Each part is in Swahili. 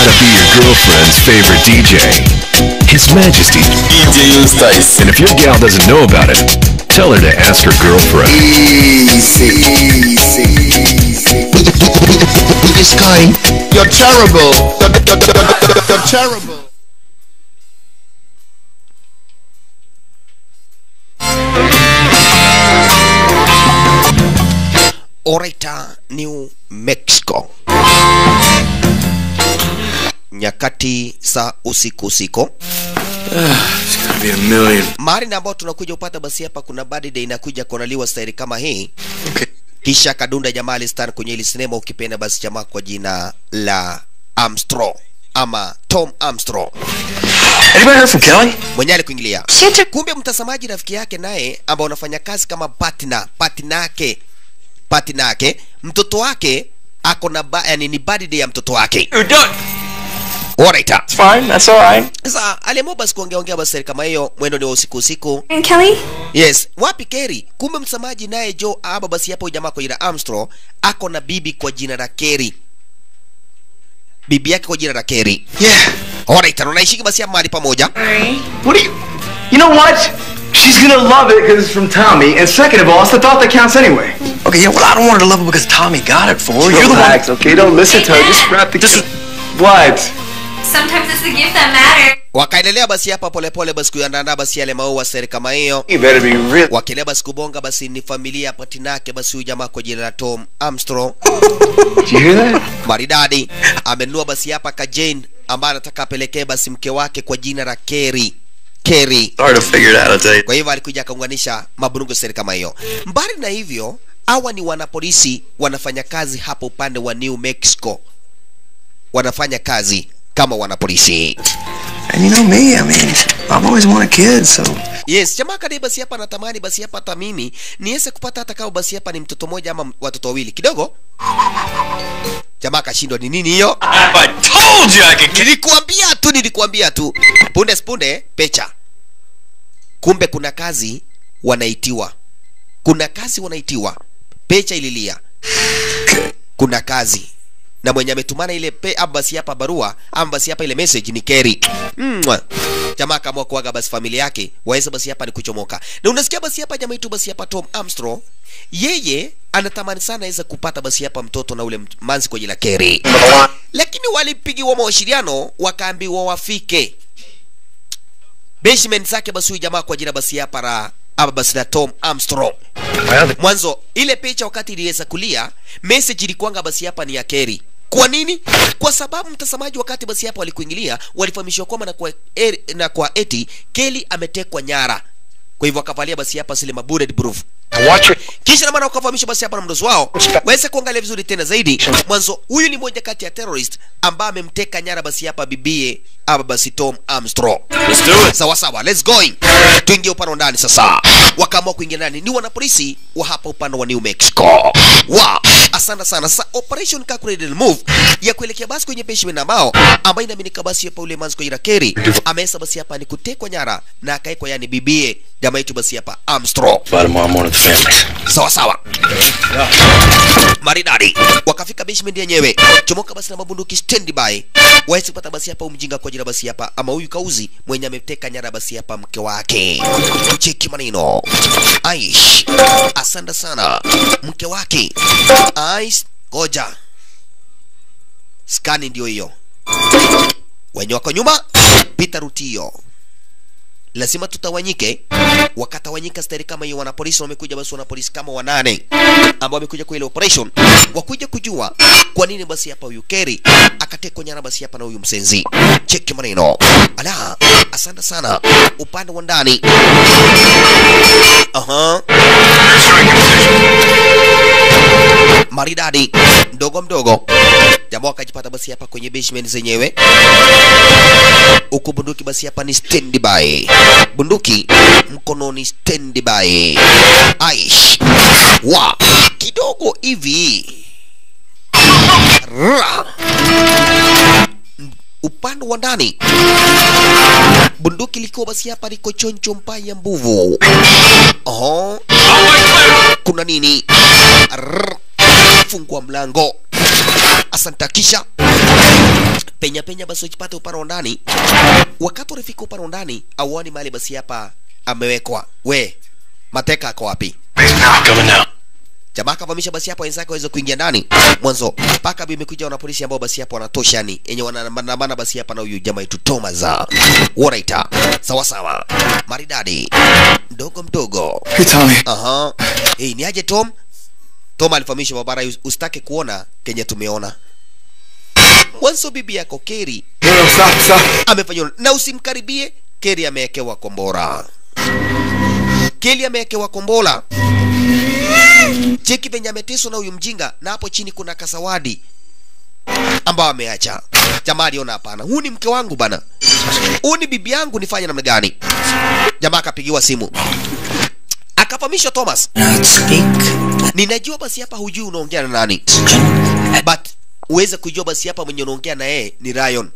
gotta be your girlfriend's favorite DJ. His Majesty. DJ Eustace. And if your gal doesn't know about it, tell her to ask her girlfriend. Easy, easy, easy. This guy, You're terrible. You're, you're, you're, you're terrible. Orita, New Mexico. Nyakati za usiku usiku It's gonna be a million. mahali na ambao tunakuja upata basi hapa kuna birthday inakuja kuandaliwa staili kama hii Okay. kisha kadunda jamaa alistan kwenye ili sinema ukipenda basi jamaa kwa jina la Armstrong ama Tom Armstrong Anybody heard from Kelly? mwenye alikuingilia kumbe mtazamaji rafiki yake naye ambao unafanya kazi kama partner partner yake partner yake mtoto wake ako na ba, yani ni birthday ya mtoto wake You're done. alright It's fine. That's all right. sasa aliamua basi kuongea ongea basi kama hiyo mwendo ni wa usiku usiku And Kelly? yes wapi Kerry kumbe msamaji naye Joe aba basi hapo jamaa kwa jina Armstrong ako na bibi kwa jina la Kerry bibi yake kwa jina la Kerry Yeah. alright unaishiki basi hapa mahali pamoja What do you? You know what? She's gonna love it because it's from Tommy. And second of all, it's the thought that counts anyway. Okay, yeah, well, I don't want her to love it because Tommy got it for her. You're the one. Relax, okay? Don't listen to her. Just wrap the. Just- What? Sometimes it's the gift that matters. wakaendelea basi hapa polepole basi kuandaa basi yale maua seri kama hiyo You better be real. wakiendelea basi kubonga basi ni familia ya patinake basi huyu jamaa kwa jina la Tom Armstrong Did you hear that? maridadi amenunua basi hapa ka Jane ambaye anataka apelekee basi mke wake kwa jina la Kerry Kerry Hard to figure it out, I'll tell you. kwa hivyo alikuja akaunganisha maburungu seri kama hiyo mbali na hivyo hawa ni wanapolisi wanafanya kazi hapo upande wa New Mexico wanafanya kazi kama wanapolisi And you know me, I mean, I've always wanted kids, so. yes jamaa kadai basi hapa natamani basi hapa hata mimi niweze kupata hata kama basi hapa ni mtoto mmoja ama watoto wawili kidogo jamaa akashindwa ni nini hiyo I told you I could nilikuambia tu nilikuambia tu punde spunde pecha kumbe kuna kazi wanaitiwa kuna kazi wanaitiwa pecha ililia kuna kazi na mwenye ametumana ile pe ama basi hapa barua ama basi hapa ile message ni Kerry Mwah. jamaa akaamua kuaga basi familia yake waweze basi hapa ni kuchomoka na unasikia basi hapa jamaa itu basi hapa Tom Armstrong yeye anatamani sana aweze kupata basi hapa mtoto na ule mt- manzi kwa jina la Kerry lakini walipigiwa mawasiliano wakaambiwa wafike basement zake basi huyu jamaa kwa jina basi hapa la ama basi la Tom Armstrong mwanzo ile picha wakati iliweza kulia message ilikuanga basi hapa ni ya Kerry kwa nini kwa sababu mtazamaji wakati basi hapa walikuingilia walifahamishwa kwamba na kwa, er, na kwa eti Kelly ametekwa nyara kwa hivyo akavalia basi hapa zile bulletproof Watch it. kisha na maana wakafahamisha basi hapa na mdozi wao waweze kuangalia vizuri tena zaidi mwanzo huyu ni moja kati ya terrorist ambaye amemteka nyara basi hapa bibie ama basi Tom Armstrong Let's do it. sawa sawa let's going tuingie upande wa ndani sasa wakaamua kuingia ndani ni wanapolisi wa hapa upande wa New Mexico wa asante sana sasa operation calculated move ya kuelekea basi kwenye basement ambao ambayo inaaminika basi hapa ule manzi kwa jina Kerry amesa basi hapa ni kutekwa nyara na akaekwa yani bibie jamaa yetu basi hapa Armstrong By tomorrow morning, the families. sawa sawa maridadi wakafika basement yenyewe chomoka basi na mabunduki standby waweze kupata basi hapa umjinga kwa jina basi hapa ama huyu kauzi mwenye ameteka nyara basi hapa mke wake cheki maneno aish asante sana mke wake aish goja skani ndio hiyo wenye wako nyuma pita ruti hiyo lazima tutawanyike wakatawanyika stari kama hiyo wanapolisi wamekuja basi wanapolisi kama wanane ambao wamekuja kwa ile operation wakuja kujua kwa nini basi hapa huyu Kerry akatekwa nyara basi hapa na huyu msenzi cheki maneno ala asante sana upande wa ndani aha maridadi mdogo mdogo jamaa wakajipata basi hapa kwenye basement zenyewe huku bunduki basi hapa ni standby bunduki mkononi standby aish wa kidogo hivi Ra. upande wa ndani bunduki likiwa basi hapa liko choncho mbaya mbuvu oho kuna nini Rrr. fungua mlango asante kisha penya penya basi wajipate upande wa ndani wakati wanafika upande wa ndani auoni mahali basi hapa amewekwa we mateka ako wapi Coming now. jamaa akavamisha basi hapo wenzake waweze kuingia ndani mwanzo mpaka imekuja wana polisi ambao basi hapo wanatosha ni yenye wanaandamana basi hapa na huyu jamaa yetu Thomas wanaita sawa sawa maridadi mdogo mdogo Hey, Tommy. aha hey, ni aje Tom Tom alifahamisha babara us- usitake kuona kenye tumeona mwanzo bibi yako Keri No, no, stop, stop. amefanywa na usimkaribie Keri amewekewa kombora Keri amewekewa kombora cheki venye ameteswa na huyu mjinga na hapo chini kuna kasawadi ambao ameacha jamaa aliona hapana huu ni mke wangu bana huu ni bibi yangu nifanye namna gani jamaa akapigiwa simu akafahamishwa thomas Not speak. ninajua basi hapa hujui unaongea na nani but uweze kujua basi hapa mwenye unaongea na yeye ni Ryan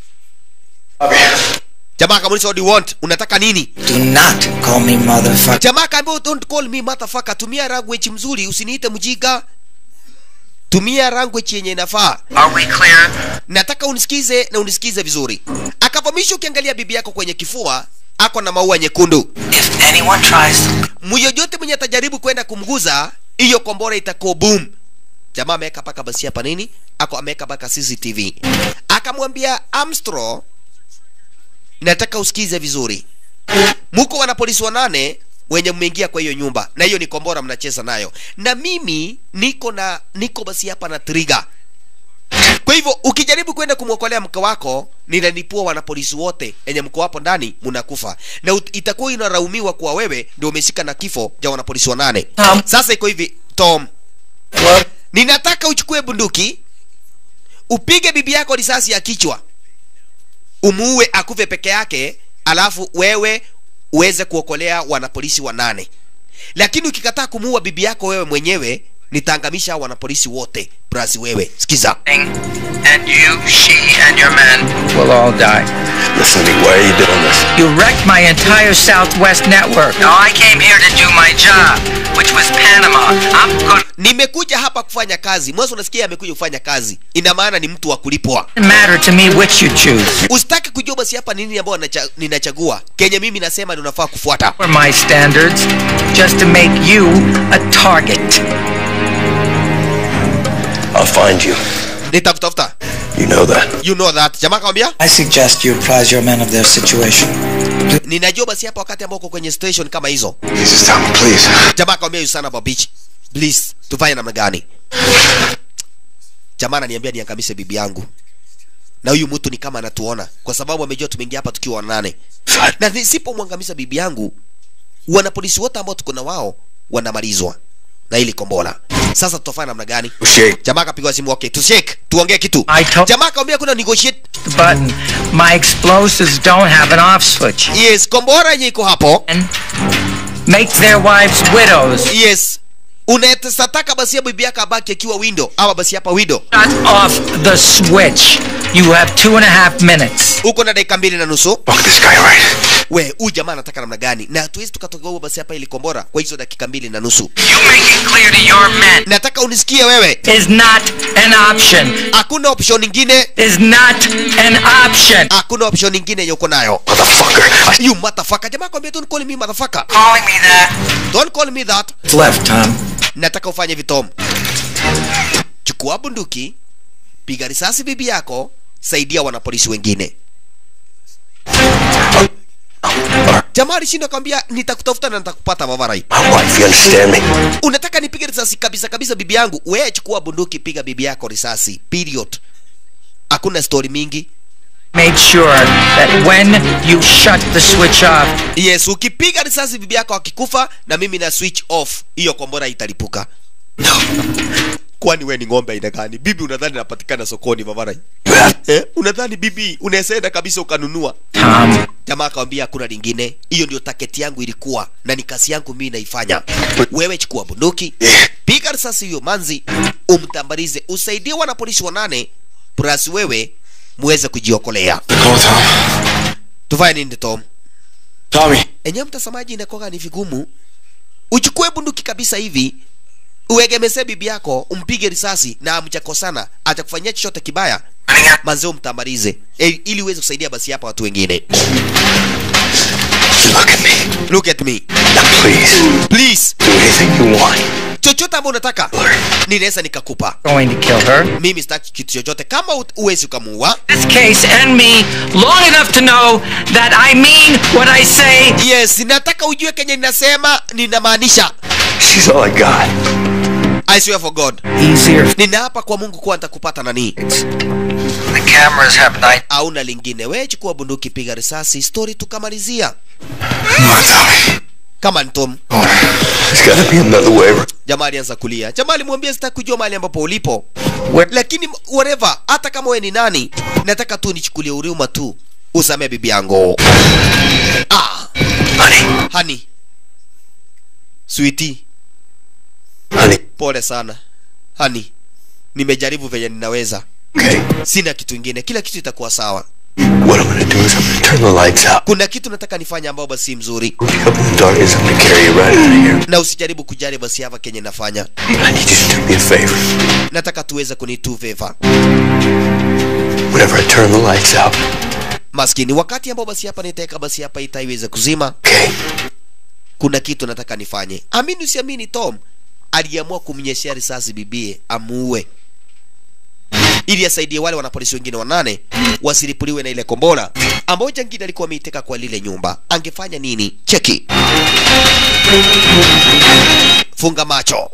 jamaa akamuuliza what do you want unataka nini Do not call me motherfucker. jamaa akaambia don't call me motherfucker tumia language mzuri usiniite mjiga tumia language yenye inafaa Are we clear? nataka unisikize na unisikize vizuri akavamisha ukiangalia bibi yako kwenye kifua ako na maua nyekundu If anyone tries, myoyote mwenye atajaribu kwenda kumguza hiyo kombora itakuwa boom jamaa ameweka paka basi hapa nini ako ameweka paka cctv akamwambia armstrong nataka usikize vizuri muko wanapolisi wanane wenye mmeingia kwa hiyo nyumba na hiyo ni kombora mnacheza nayo na mimi niko na niko basi hapa na trigger kwa hivyo ukijaribu kwenda kumwokolea mke wako ninanipua wanapolisi wote enye mko hapo ndani mnakufa na ut- itakuwa inaraumiwa kuwa wewe ndio umeshika na kifo cha wanapolisi wanane Tom. sasa iko hivi tom what? ninataka uchukue bunduki upige bibi yako risasi ya kichwa umuue akufe peke yake alafu wewe uweze kuokolea wanapolisi wanane lakini ukikataa kumuua bibi yako wewe mwenyewe nitaangamisha hao wanapolisi wote brasi wewe sikiza And you, she, and your men will all die. Listen to me. Why are you doing this? You wrecked my entire Southwest network. Now I came here to do my job, which was Panama. I'm gonna nimekuja hapa kufanya kazi mwanzo unasikia amekuja kufanya kazi ina maana ni mtu wa kulipwa matter to me which you choose. usitaki kujua basi hapa nini ambayo nacha- ninachagua kenye mimi nasema ndio unafaa kufuata For my standards, just to make you a target. I'll find you. nitakutafuta You know that. you know that jamaa akamwambia I suggest you apprise your men of their situation. ninajua basi hapa wakati ambao uko kwenye station kama hizo Jesus, Tommy, please. jamaa akamwambia you son of a bitch please tufanye namna gani jamaa ananiambia niangamize bibi yangu na huyu mtu ni kama anatuona kwa sababu amejua tumeingia hapa tukiwa wanane na nisipomwangamiza bibi yangu wanapolisi wote ambao tuko na wao wanamalizwa na ili kombola sasa tutafanya namna gani Shake. jamaa akapigwa simu okay tushake tuongee kitu I told- jamaa akamwambia kuna negotiate The button. My explosives don't have an off switch. yes kombora yenye iko hapo And make their wives widows. yes unataka basi ya bibi yako abaki akiwa window ama basi hapa window Shut off the switch. You have two and a half minutes. uko na dakika mbili na nusu Fuck this guy, right? we huyu jamaa anataka namna gani na hatuwezi tukatoka huo basi hapa ili kombora kwa hizo dakika mbili na nusu You make it clear to your men. nataka unisikie wewe Is not an option. hakuna option nyingine Is not an option. hakuna option nyingine yenye uko nayo Motherfucker. I- you motherfucker jamaa kwambia don't call me motherfucker Calling me that. don't call me that It's left, Tom. nataka ufanye vitom chukua bunduki piga risasi bibi yako saidia wanapolisi wengine jamaa alishinda kwambia nitakutafuta na nitakupata mavarai My wife, you understand me? unataka nipige risasi kabisa kabisa bibi yangu wewe chukua bunduki piga bibi yako risasi period hakuna story mingi Made sure that when you shut the switch off, yes ukipiga risasi bibi yako akikufa na mimi na switch off hiyo kombora italipuka kwani we ni ng'ombe aina gani bibi unadhani napatikana sokoni mavarai You have eh? unadhani bibi unaesaenda kabisa ukanunua Tom, jamaa akawambia hakuna lingine hiyo ndio taketi yangu ilikuwa na ni kazi yangu mii naifanya wewe chukua bunduki piga risasi hiyo manzi umtambarize usaidie wanapolisi wanane plus wewe muweze kujiokolea Call Tom. tufanye nini tom Tommy. enyewe mtazamaji inakoga ni vigumu uchukue bunduki kabisa hivi uegemese bibi yako umpige risasi na amjakosana atakufanyia chochote kibaya manzeo mtamalize e, ili uweze kusaidia basi hapa watu wengine Look at me. look at me Now please, please do anything you want. chochote ambao unataka ninaweza nikakupa Going to kill her. mimi sitaki kitu chochote kama ut- uwezi ukamuua This case and me long enough to know that I mean what I say. yes nataka ujue kenye ninasema ninamaanisha She's all I got. i swear for god Easier. ninaapa kwa mungu kuwa nitakupata nani The cameras have night. auna lingine we chukua bunduki piga risasi story tukamalizia Come on, Tommy. kama ntom There's gotta be another way. jamaa alianza kulia jamaa alimwambia sitaki kujua mahali ambapo ulipo Where- lakini whatever hata kama we ni nani nataka tu nichukulie huruma tu usamee bibi yangu ah, Honey. hani switi Honey. pole sana hani nimejaribu venye ninaweza Okay. sina kitu ingine kila kitu itakuwa sawa What I'm gonna do is I'm gonna turn the lights out. kuna kitu nataka nifanye ambao basi si mzuri Wake up in the darkness. I'm gonna carry you right out of here. na usijaribu kujali basi hapa kenye nafanya I need you to do me a favor. nataka tuweze kunitu favor Whenever I turn the lights out, maskini wakati ambao basi hapa nitaweka basi hapa ita iweze kuzima okay? kuna kitu nataka nifanye amini usiamini tom aliamua kumnyeshea risasi bibie amuue ili asaidie wale wanapolisi wengine wanane wasilipuliwe na ile kombora ambayo jangili alikuwa ameiteka kwa lile nyumba angefanya nini cheki funga macho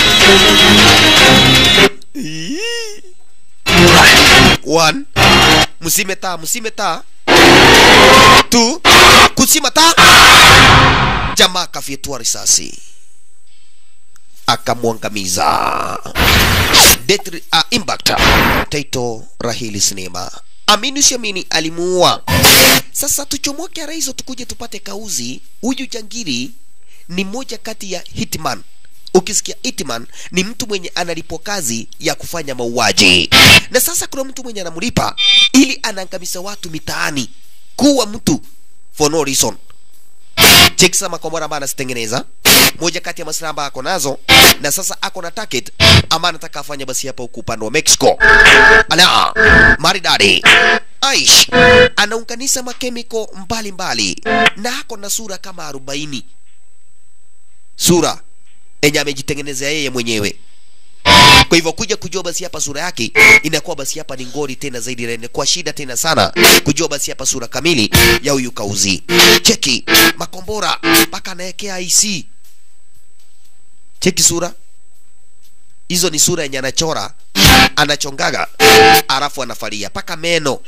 One. msime taa msime taa Two. kusima taa jamaa akafyetua risasi akamwangamiza Death, uh, impact taito rahili sinema amini usiamini alimuua sasa tuchomoke ara hizo tukuje tupate kauzi huyu jangiri ni moja kati ya hitman ukisikia hitman ni mtu mwenye analipwa kazi ya kufanya mauaji na sasa kuna mtu mwenye anamlipa ili anaangamiza watu mitaani kuwa mtu for no reason cheki sama makombora ambayo anazitengeneza moja kati ya masilaha ambayo ako nazo na sasa ako na target ama anataka afanye basi hapa huku upande wa mexico ala maridadi aish anaunganisha makemiko mbalimbali na ako na sura kama arobaini sura enye amejitengenezea yeye mwenyewe kwa hivyo kuja kujua basi hapa sura yake inakuwa basi hapa ni ngori tena zaidi na inakuwa shida tena sana kujua basi hapa sura kamili ya huyu kauzi cheki makombora mpaka anaekea IC cheki sura hizo ni sura yenye anachora anachongaga alafu anafalia mpaka meno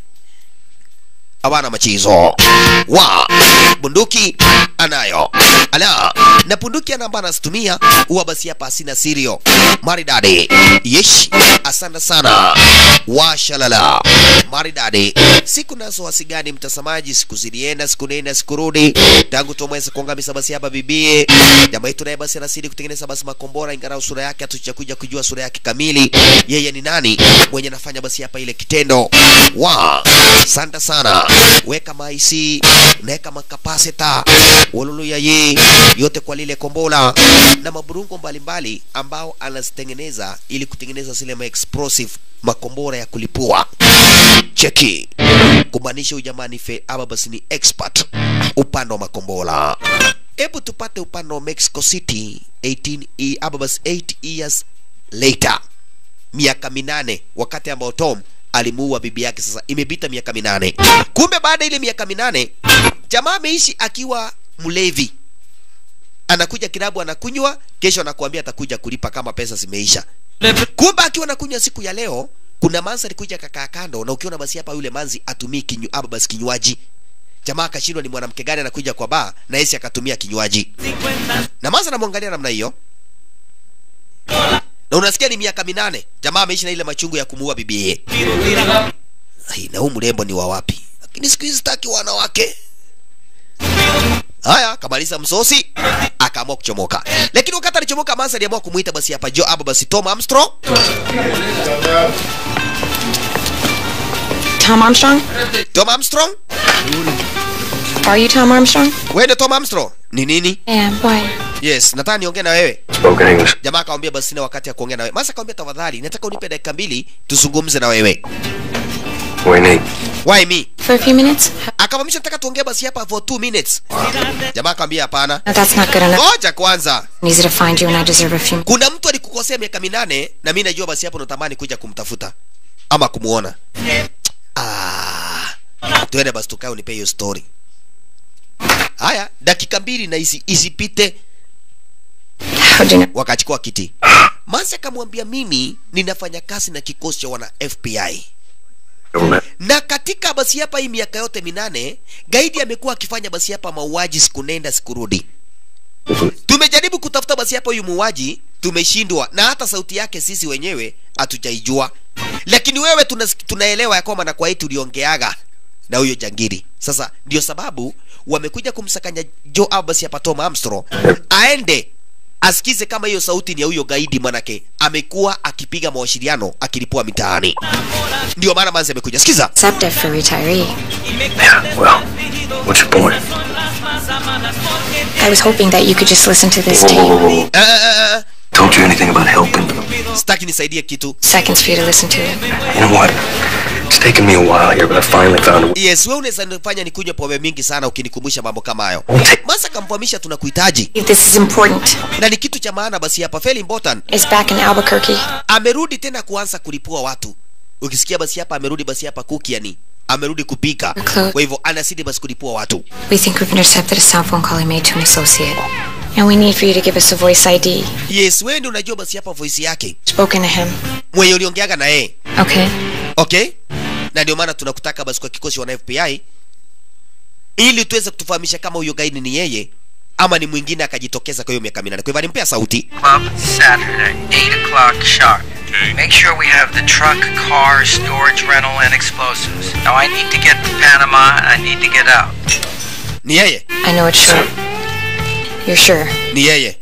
hawana machizo wa bunduki anayo ala na bunduki anamba anazitumia huwa basi hapa asina sirio maridadi yesh asante sana washalala maridadi siku nazo wasigani mtazamaji siku zilienda siku nenda siku rudi tangu tumweze kuangamiza basi hapa bibie jamaa yetu naye basi anasidi kutengeneza basi makombora ingarau sura yake hatujakuja kujua sura yake kamili yeye ni nani mwenye anafanya basi hapa ile kitendo wa santa sana weka maisi naweka makapasita waluluya ye yote kwa lile kombola na maburungo mbalimbali ambao anazitengeneza ili kutengeneza zile maexplosive makombora ya kulipua cheki kumaanisha ujamani fe ama basi ni expert upande wa makombora hebu tupate upande wa mexico city 18 e- ama basi 8 years later miaka minane wakati ambao tom alimuua bibi yake sasa imepita miaka minane kumbe baada ya ile miaka minane jamaa ameishi akiwa mlevi anakuja kilabu anakunywa kesho anakuambia atakuja kulipa kama pesa zimeisha kumbe akiwa anakunywa siku ya leo kuna manzi alikuja kakaa kando na ukiona basi hapa yule manzi atumii kinyu ama basi kinywaji jamaa akashindwa ni mwanamke gani anakuja kwa baa na yesi akatumia kinywaji na manzi anamwangalia namna hiyo na unasikia ni miaka minane jamaa ameishi na ile machungu ya kumuua bibie Ai, na huu mrembo ni wa wapi lakini siku hizi sitaki wanawake haya kamaliza msosi akaamua kuchomoka lakini wakati alichomoka mansa aliamua kumuita basi hapa jo aba basi tom armstrong Tom Armstrong? tom armstrong Are you Tom Armstrong? wende tom armstrong ni nini Yeah, why? yes nataka niongee na wewe Spoken English. jamaa akamwambia basi sina wakati ya kuongea na wewe masa akamwambia tafadhali nataka unipe dakika mbili tuzungumze na wewe We need. why me For a few minutes? akamwambia nataka tuongee basi hapa for two minutes jamaa akamwambia hapana No, that's not good enough. ngoja kwanza Easy to find you, and I deserve a few. kuna mtu alikukosea miaka minane na mi najua basi hapo unatamani kuja kumtafuta ama kumuona ah, tuende basi tukae unipe hiyo story haya dakika mbili na isi, isipite How'd you know? wakachukua kiti mansi akamwambia mimi ninafanya kazi na kikosi cha wana fbi Government. na katika basi hapa hii miaka yote minane gaidi amekuwa akifanya basi hapa mauaji siku nenda siku rudi tumejaribu kutafuta basi hapa huyu muuaji tumeshindwa na hata sauti yake sisi wenyewe hatujaijua lakini wewe tunas- tunaelewa ya kwamba na kwa hii tuliongeaga na huyo jangiri sasa ndio sababu wamekuja kumsakanya jo au basi hapa tom armstrong aende asikize kama hiyo sauti ni ya huyo gaidi manake amekuwa akipiga mawasiliano akilipua mitaani ndio maana manzi amekuja sikiza Accepted for retiree. Yeah, well, what's your point? I was hoping that you could just listen to this Whoa, whoa, whoa, tape. whoa. Eh, eh, eh, Told you anything about helping? eh. sitaki nisaidie kitu Seconds for you to listen to it. You know what? It's taken me a while here, but I finally found a way. yes we unaweza nifanya nikunywe pombe mingi sana ukinikumbusha mambo kama hayo masa kamfahamisha tunakuhitaji This is important. na ni kitu cha maana basi hapa feli important It's back in Albuquerque. amerudi tena kuanza kulipua watu ukisikia basi hapa amerudi basi hapa kuki yani amerudi kupika Okay. kwa hivyo anasidi basi kulipua watu We think we've intercepted a sound phone call he made to an associate. And we need for you to give us a voice ID. yes wewe ndio unajua basi hapa voice yake Spoken to him. mwenye uliongeaga na yeye Okay. okay na ndio maana tunakutaka basi kwa kikosi wana fbi ili tuweze kutufahamisha kama huyo gaidi ni yeye ama ni mwingine akajitokeza kwa hiyo miaka minane kwa hivyo alimpea sauti Club Saturday, 8 o'clock sharp. Make sure we have the truck, car, storage rental, and explosives. Now I need to get to Panama and I need to get out. ni yeye I know it's sure. You're sure? ni yeye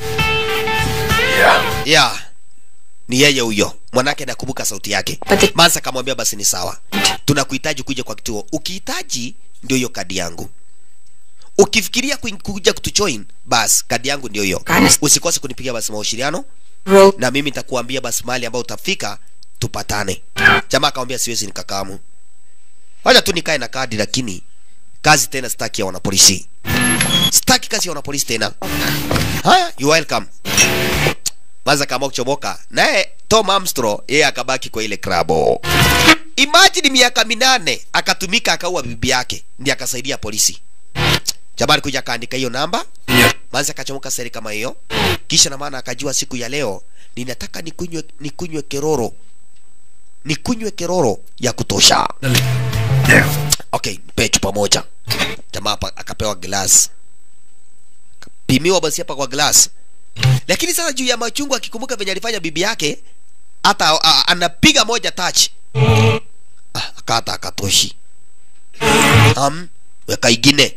Yeah. ya ni yeye huyo mwanake nakumbuka sauti yake But the- mansa akamwambia basi ni sawa tunakuhitaji kuja kwa kituo ukihitaji ndio hiyo kadi yangu ukifikiria kuin- kuja kutujoin basi kadi yangu ndio hiyo Honest. usikose kunipigia basi mawasiliano Roll. na mimi nitakuambia basi mahali ambayo utafika tupatane jamaa akamwambia siwezi nikakamu wacha tu nikae na kadi lakini kazi tena sitaki ya wanapolisi sitaki kazi ya wanapolisi tena haya you welcome maza kama kuchomoka naye tom armstrong yeye akabaki kwa ile krabo imagine miaka minane akatumika akaua bibi yake ndiye akasaidia polisi jabari kuja akaandika hiyo namba manzi akachomoka seri kama hiyo kisha na maana akajua siku ya leo ninataka nikunywe nikunywe keroro nikunywe keroro ya kutosha There. okay mpe chupa moja jamaa hapa akapewa glass pimiwa basi hapa kwa glass lakini sasa juu ya machungu akikumbuka venye alifanya bibi yake hata a- a- anapiga moja touch ah, akata akatoshi um, weka ingine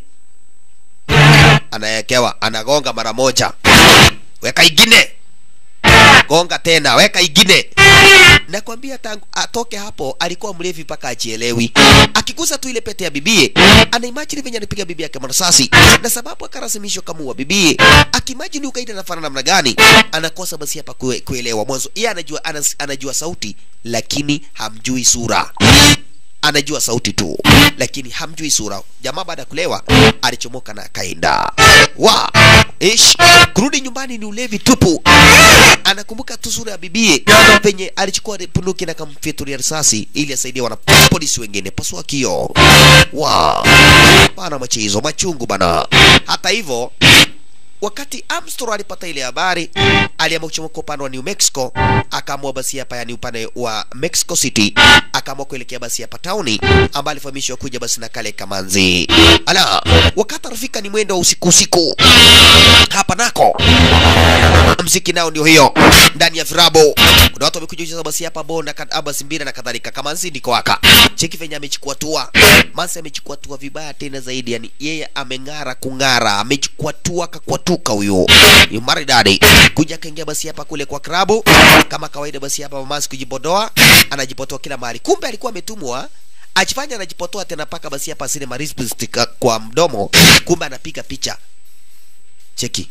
anawekewa anagonga mara moja weka ingine gonga tena weka ingine nakwambia tangu atoke hapo alikuwa mlevi mpaka ajielewi akigusa tu ile pete ya bibie anaimajini venye anapiga bibi yake marasasi na sababu akarasimishwa kama wa bibie akimajini ukaida nafana namna gani anakosa basi hapa kue, kuelewa mwanzo yeye anajua anas, anajua sauti lakini hamjui sura anajua sauti tu lakini hamjui sura jamaa baada ya kulewa alichomoka na akaenda wa ish kurudi nyumbani ni ulevi tupu anakumbuka tu sura ya bibie penye alichukua punduki na kamfyatulia risasi ili asaidie wana polisi wengine pasua kio wa bana machezo machungu bana hata hivyo wakati Armstrong alipata ile habari aliamua kuchomoka upande wa New Mexico, akaamua basi hapa, yani upande wa Mexico City, akaamua kuelekea basi hapa tauni, ambaye alifahamishwa kuja basi na kale kamanzi. Ala, wakati anafika ni mwendo wa usiku usiku, hapa nako mziki nao ndio hiyo ndani ya virabo kuna watu wamekuja kucheza basi hapa bona basi mbira na kadhalika kamanzi ndiko waka cheki venye amechukua tua mansi amechukua tua vibaya tena zaidi yani yeye ameng'ara kung'ara amechukua tua akakwatuka huyo ni maridadi kuja akaingia basi hapa kule kwa krabu kama kawaida basi hapa mansi kujipodoa anajipotoa kila mahali kumbe alikuwa ametumwa ajifanya anajipotoa tena paka basi hapa asile marisp kwa mdomo kumbe anapiga picha cheki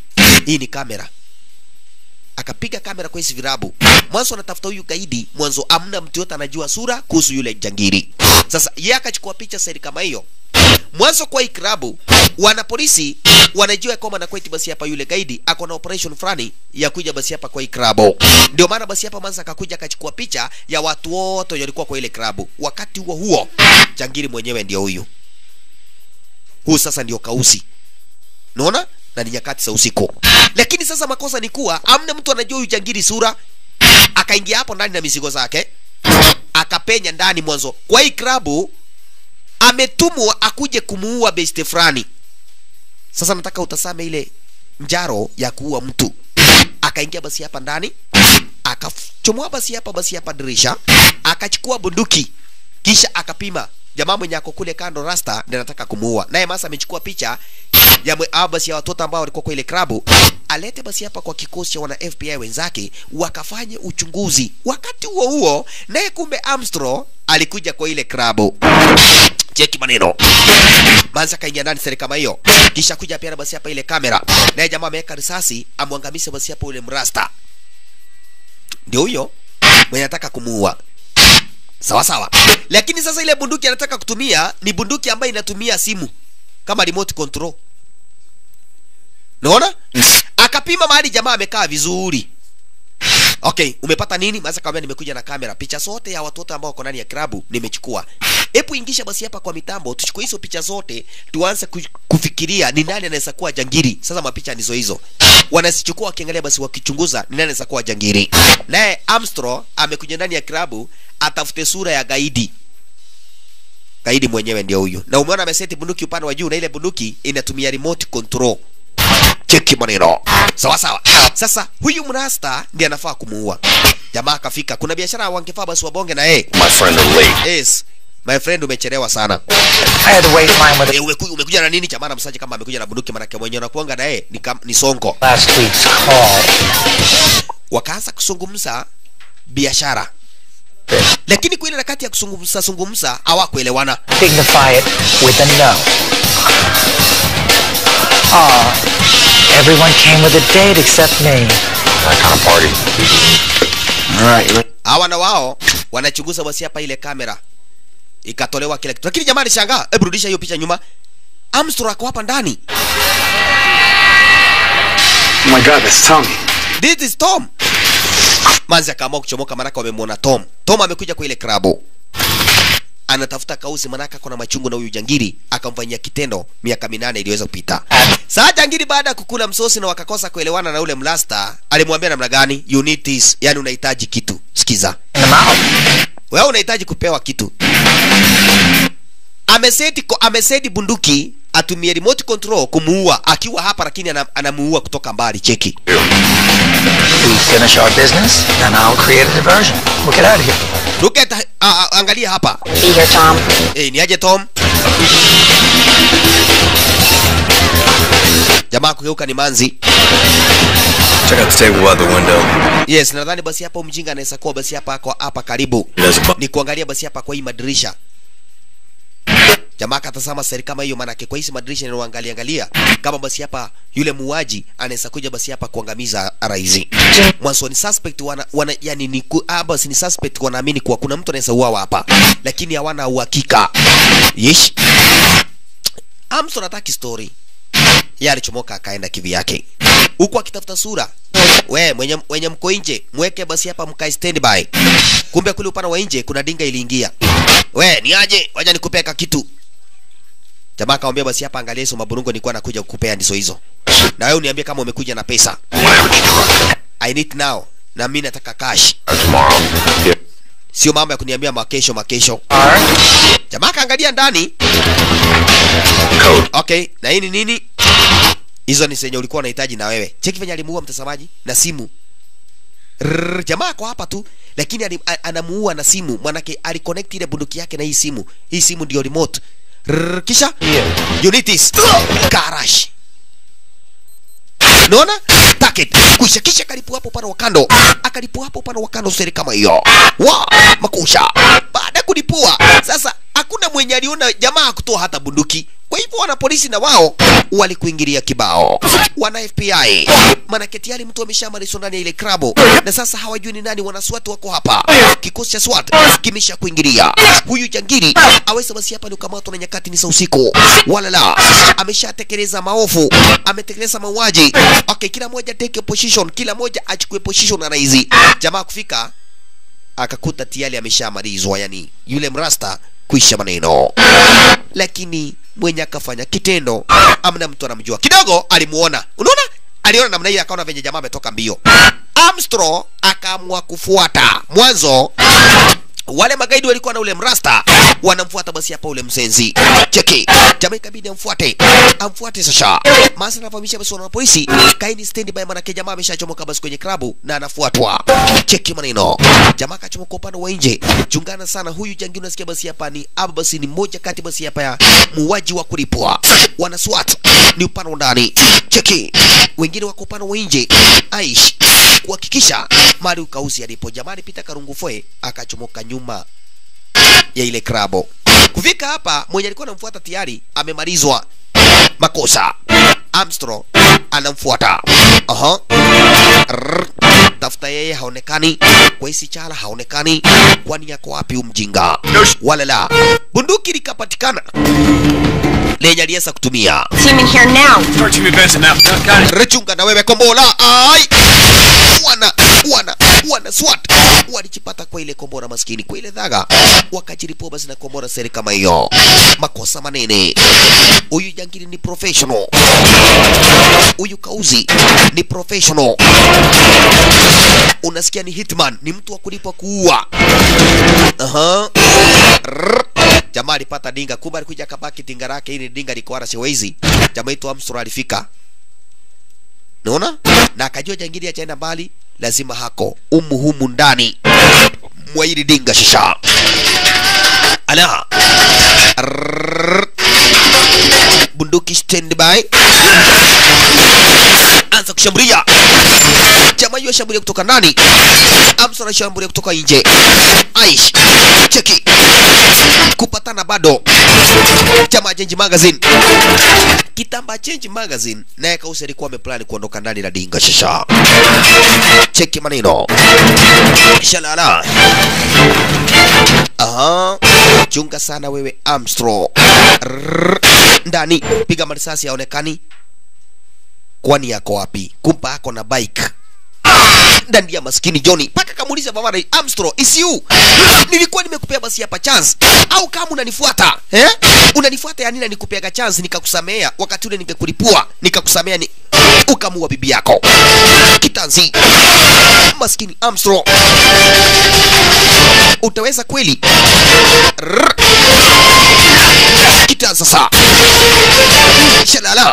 hii ni kamera akapiga kamera kwa hizi virabu mwanzo anatafuta huyu gaidi mwanzo amna mtu yote anajua sura kuhusu yule jangiri sasa ye akachukua picha seri kama hiyo mwanzo kwa hii klabu wana polisi wanajua ya kwamba nakweti basi hapa yule gaidi ako na operation fulani ya kuja basi hapa kwa hii klabu ndio maana basi hapa mwanza akakuja akachukua picha ya watu wote wenye walikuwa kwa ile klabu wakati huo huo jangiri mwenyewe ndio huyu huu sasa ndio kausi naona na ni nyakati za usiku lakini sasa makosa ni kuwa amna mtu anajua huyu jangiri sura akaingia hapo ndani na mizigo zake akapenya ndani mwanzo kwa hii klabu ametumwa akuje kumuua beste fulani sasa nataka utasame ile njaro ya kuua mtu akaingia basi hapa ndani akachomoa basi hapa basi hapa dirisha akachukua bunduki kisha akapima jamaa mwenye ako kule kando rasta ndiye anataka kumuua naye masa amechukua picha ya mwe- hao basi ya watoto ambao walikuwa kwa ile klabu alete basi hapa kwa kikosi cha wana FBI wenzake wakafanye uchunguzi wakati huo huo naye kumbe Armstrong alikuja kwa ile klabu cheki maneno manza kaingia ndani seri kama hiyo kisha kuja pia basi hapa ile kamera naye jamaa ameweka risasi amwangamishe basi hapa ule mrasta ndio huyo mwenye anataka kumuua sawa sawa lakini sasa ile bunduki anataka kutumia ni bunduki ambayo inatumia simu kama remote control naona akapima mahali jamaa amekaa vizuri okay umepata nini maza kawambia nimekuja na kamera picha zote ya watoto ambao wako ndani ya klabu nimechukua hebu ingisha basi hapa kwa mitambo tuchukue hizo picha zote tuanze ku- kufikiria ni nani anaweza kuwa jangiri sasa mapicha ndizo hizo wanazichukua wakiangalia basi wakichunguza ni nani anaweza kuwa jangiri naye Armstrong amekuja ndani ya klabu atafute sura ya gaidi gaidi mwenyewe ndio huyu na umeona ameseti bunduki upande wa juu na ile bunduki inatumia remote control cheki maneno sawa sawa sasa huyu mrasta ndiye anafaa kumuua jamaa akafika kuna biashara wangefaa basi wabonge na yeye My friend are late. yes my friend umechelewa sana I had to wait in line with e, umeku, umekuja na nini jamaa namsaji kama amekuja na bunduki manake mwenye unakuanga na yeye ni, kam- ni songo last week's call. wakaanza kuzungumza biashara lakini kwa ile wakati ya kuzungumza zungumza hawakuelewana Dignify it with a no. Aw, everyone came with a date except me. That kind of party. Alright, hawa na wao wanachunguza basi hapa ile kamera ikatolewa kila kitu lakini jamani shangaa hebu rudisha hiyo picha nyuma Armstrong ako hapa ndani Oh my god, that's Tommy. this is Tom manzi akaamua kuchomoka manaka wamemwona Tom Tom amekuja kwa ile klabu anatafuta kausi manaka kuna machungu na huyu jangiri akamfanyia kitendo miaka minane iliweza kupita saa jangiri baada ya kukula msosi na wakakosa kuelewana na ule mlasta alimwambia namna gani you need this yani unahitaji kitu sikiza In the mouth. wewe unahitaji kupewa kitu ameseti ko- ameseti bunduki atumie remote control kumuua akiwa hapa lakini ana- anamuua kutoka mbali cheki We finish our business, then I'll create a diversion. We'll get out of here. Look at, a, a, angalia hapa Be here, Tom. hey, ni aje tom jamaa kugeuka ni manzi Check out the table by the window. yes nadhani basi hapa huyu mjinga anaweza kuwa basi hapa ako hapa karibu There's a bu- ni kuangalia basi hapa kwa hii madirisha jamaa katazama seri kama hiyo maanake kwa hizi madirisha ninaoangalia angalia kama basi hapa yule muuaji anaweza kuja basi hapa kuangamiza raizi mwanzo ni suspect wana, wana yani ni ku, ah, basi ni suspect wanaamini kuwa kuna mtu anaweza uawa hapa lakini hawana uhakika yesh Armstrong hataki story yeye alichomoka akaenda kivi yake huku akitafuta sura we mwenye, mwenye mko nje mweke basi hapa mkae standby kumbe kule upande wa nje kuna dinga iliingia we ni aje waja nikupeka kitu jamaa akamwambia basi hapa angalia hizo maburungo nilikuwa nakuja kukupea ndizo hizo na wewe uniambie kama umekuja na pesa Whatever you want. i need now na mimi nataka cash Uh, tomorrow. Yeah. sio mambo ya kuniambia makesho makesho jamaa akaangalia ndani Code. okay na hii ni nini hizo ni zenye ulikuwa unahitaji na wewe cheki venye alimuua mtazamaji na simu Rrrr, jamaa ako hapa tu lakini ali- a- anamuua na simu manake aliconnect ile bunduki yake na hii simu hii simu ndio remote Rrrr, kisha unitis karash naona target kusha kisha kalipua hapo upande wa kando akalipua hapo upande wa kando seri kama hiyo wa makusha baada ya kulipua sasa hakuna mwenye aliona jamaa kutoa hata bunduki kwa hivyo wana polisi na wao walikuingilia kibao wana fbi manake tayari mtu ameshamalizwa ndani ya ile krabo na sasa hawajui ni nani wanaswat wako hapa kikosi cha swat kimesha kuingilia huyu jangiri aweza basi hapa ni ukamatwa na nyakati ni za usiku wala la ameshatekeleza maovu ametekeleza mauaji okay kila moja take a position kila moja achukue position na raizi jamaa kufika akakuta tayari ameshamalizwa yani yule mrasta kuisha maneno lakini mwenye akafanya kitendo amna mtu anamjua kidogo alimuona unaona aliona namna hiyo akaona venye jamaa ametoka mbio Armstrong akaamua kufuata mwanzo wale magaidi walikuwa na ule mrasta wanamfuata basi hapa ule msenzi cheki jamaa ikabidi amfuate amfuate sasa masa anafahamisha basi wana polisi kaini stand by manake jamaa ameshachomoka basi kwenye klabu na anafuatwa cheki maneno jamaa akachomoka upande wa nje chungana sana huyu jangi unasikia basi hapa ni aba basi ni moja kati basi hapa ya muuaji wa kulipwa wana SWAT ni upande wa ndani cheki wengine wako upande wa nje aish kuhakikisha mali ukauzi alipo jamani pita karungufoe akachomoka nyuma ya ile krabo kufika hapa mwenye alikuwa anamfuata tayari amemalizwa makosa Armstrong anamfuata aha Rrr. tafuta yeye haonekani kwa hisi chala haonekani kwani yako wapi umjinga wala la bunduki likapatikana lenye aliweza kutumia Team in here now. Start team advancing now. Got it. rechunga na wewe kombola ai wana wana wana swat walijipata kwa ile kombora maskini kwa ile dhaga wakajiripua basi na kombora seri kama hiyo makosa manene huyu jangili ni professional huyu kauzi ni professional unasikia ni hitman ni mtu wa kulipwa kuua aha Rrr. jamaa alipata dinga kumbe alikuja akabaki dinga lake ili dinga liko wala siwezi jamaa itu Armstrong alifika naona na akajua jangili achaenda mbali lazima hako umu humu ndani mwa hili dinga shisha ala Rrrr. bunduki standby anza kushambulia jamaa hiyo shambulia kutoka ndani Armstrong anashambulia kutoka nje aish cheki kupatana bado jamaa Change Magazine kitamba Change Magazine naye Kausi alikuwa ameplani kuondoka ndani la dinga shisha cheki maneno shalala aha chunga sana wewe Armstrong Rrrr. ndani piga marisasi yaonekani kwani yako wapi kumpa ako na bike ndani ya maskini Johnny mpaka kamuuliza baba Armstrong is you nilikuwa nimekupea basi hapa chance au kama unanifuata eh unanifuata ya nini na nikupeaga chance nikakusamea wakati ule ningekulipua nikakusamea ni ukamua bibi yako kitanzi maskini Armstrong utaweza kweli Rrr. kitanzi sasa shalala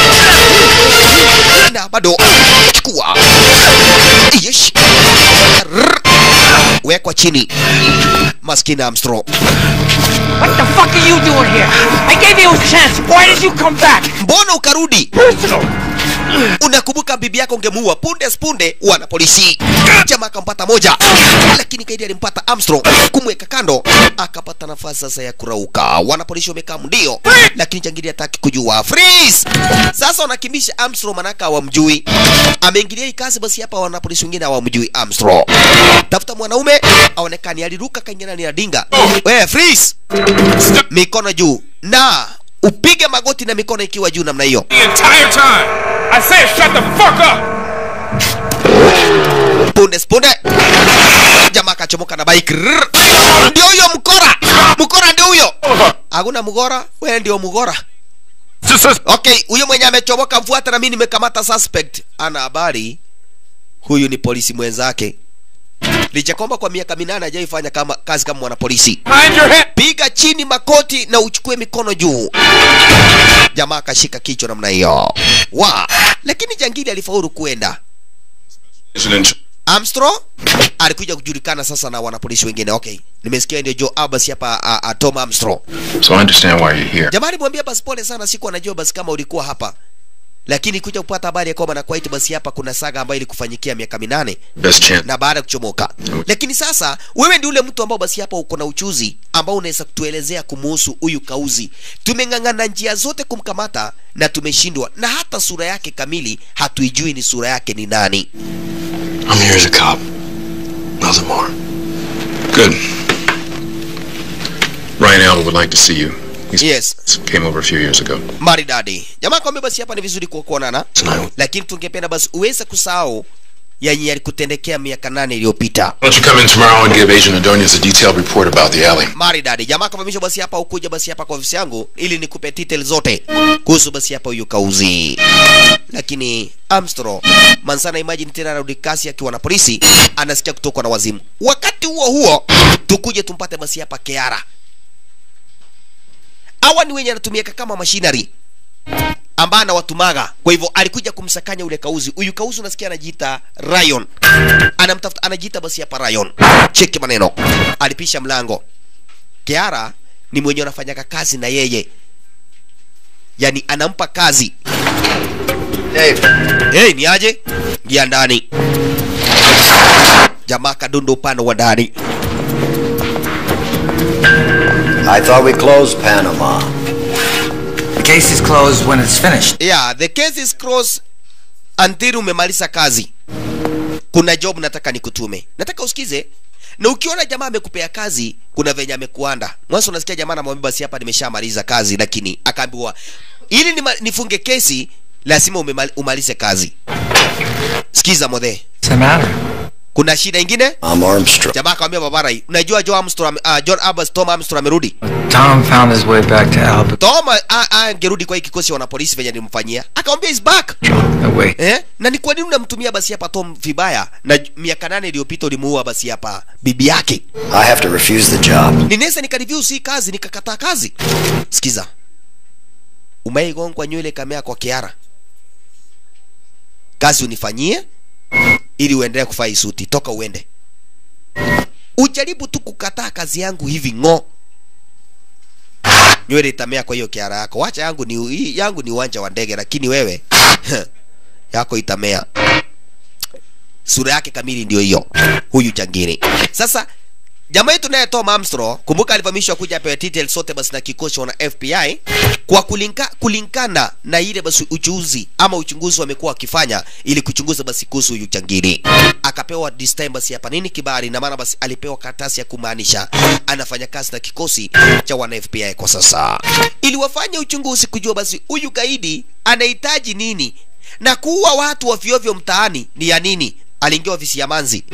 na bado chukua yesh Rrr. wekwa chini maskini Armstrong What the fuck are you doing here? I gave you a chance. Why did you come back? mbona ukarudi Personal. unakumbuka bibi yako ungemuua punde spunde wana polisi jamaa akampata moja lakini kaidi alimpata Armstrong kumweka kando akapata nafasi sasa ya kurauka wana polisi wamekaa ndio lakini jangili hataki kujua freeze sasa wanakimbisha Armstrong manaka hawamjui ameingilia hii kazi basi hapa wana polisi wengine hawamjui Armstrong tafuta mwanaume aonekani aliruka kaingia ndani ya dinga wewe freeze mikono juu na upige magoti na mikono ikiwa juu namna hiyo The entire time. I said shut the fuck up. punde spunde jamaa akachomoka na bike Rrrr. ndio huyo mkora mkora ndio huyo hakuna mgora wewe ndio mgora Just a okay huyo mwenye amechomoka mfuata na mimi nimekamata suspect ana habari huyu ni polisi mwenzake licha kwamba kwa miaka minane hajaifanya kama kazi kama mwanapolisi behind your head. piga chini makoti na uchukue mikono juu jamaa akashika kichwa namna hiyo wa lakini jangili alifaulu kuenda Armstrong alikuja kujulikana sasa na wanapolisi wengine. Okay, nimesikia ndio Joe Abbas hapa, a, a, Tom Armstrong. So I understand why you're here. Jamaa alimwambia basi pole sana, siku anajua basi kama ulikuwa hapa. lakini kuja kupata habari ya kwamba na Kuwait basi hapa kuna saga ambayo ilikufanyikia miaka minane Best chance. na baada ya kuchomoka. Lakini sasa wewe ndio ule mtu ambao basi hapa uko na uchuzi ambao unaweza kutuelezea kumuhusu huyu Kauzi. Tumeng'ang'ana njia zote kumkamata na tumeshindwa, na hata sura yake kamili hatuijui ni sura yake ni nani. I'm here as a cop. Nothing more. Good. Ryan Allen would like to see you. He Yes, came over a few years ago. maridadi. Jamaa kwambia basi hapa ni vizuri kwa kuonana, Tonight. lakini tungependa basi uweze kusahau yenye yalikutendekea miaka nane iliyopita. Why don't you come in tomorrow and give Agent Adonis a detailed report about the alley? maridadi jamaa kavamisha basi hapa ukuja basi hapa kwa ofisi yangu ili nikupe detail zote kuhusu basi hapa huyu kauzi lakini Armstrong Mansana imagine tena anarudi kasi akiwa na polisi anasikia kutokwa na wazimu wakati huo huo tukuje tumpate basi hapa Keara hawa ni wenye anatumika kama machinery ambaye anawatumaga kwa hivyo alikuja kumsakanya ule kauzi huyu kauzi unasikia anajiita Ryan anamtafuta anajiita basi hapa Ryan cheki maneno alipisha mlango Kiara ni mwenye anafanyaka kazi na yeye, yani anampa kazi. Dave, Hey, ni aje? Ingia ndani. Jamaa kadundo upande wa ndani. I thought we closed Panama. The case is closed when it's finished. Yeah, the case is closed until umemaliza kazi. Kuna job nataka nikutume. Nataka usikize. Na ukiona jamaa amekupea kazi, kuna venye amekuanda. Mwanzo unasikia jamaa anamwambia basi hapa nimeshamaliza kazi, lakini akaambiwa ili nima, nifunge kesi lazima umemali, umalize kazi. Sikiza modhe. What's the matter? Kuna shida ingine? I'm Armstrong. Jamaa akamwambia babara hii, unajua Joe Armstrong, uh, John Abbas Tom Armstrong amerudi. Tom found his way back to Albuquerque. Tom ah, ah, angerudi kwa hii kikosi cha wanapolisi venye nilimfanyia. Akamwambia is back. No, wait. Eh? Na ni kwa nini unamtumia basi hapa Tom vibaya na j- miaka nane iliyopita ulimuua basi hapa bibi yake? I have to refuse the job. Ninaweza nikareview si kazi nikakataa kazi. Sikiza. Umeigongwa nywele kamea kwa Kiara. Kazi unifanyie ili uendelee kufaa hii suti. Toka uende. Ujaribu tu kukataa kazi yangu hivi ng'o. Nywele itamea kwa hiyo Kiara yako. Wacha yangu ni hii yangu ni uwanja wa ndege lakini wewe yako itamea. Sura yake kamili ndio hiyo. Huyu jangiri. Sasa jamaa yetu naye Tom Armstrong, kumbuka alivamishwa kuja apewe details sote basi na kikosi wana FBI kwa kulinka, kulinkana na ile basi uchuzi ama uchunguzi wamekuwa wakifanya ili kuchunguza basi kuhusu huyu jangili. Akapewa this time basi hapa nini kibali, na maana basi alipewa karatasi ya kumaanisha anafanya kazi na kikosi cha wana FBI kwa sasa, ili wafanye uchunguzi kujua basi huyu gaidi anahitaji nini na kuua watu wavyovyo mtaani ni ya nini. Aliingia ofisi ya Manzi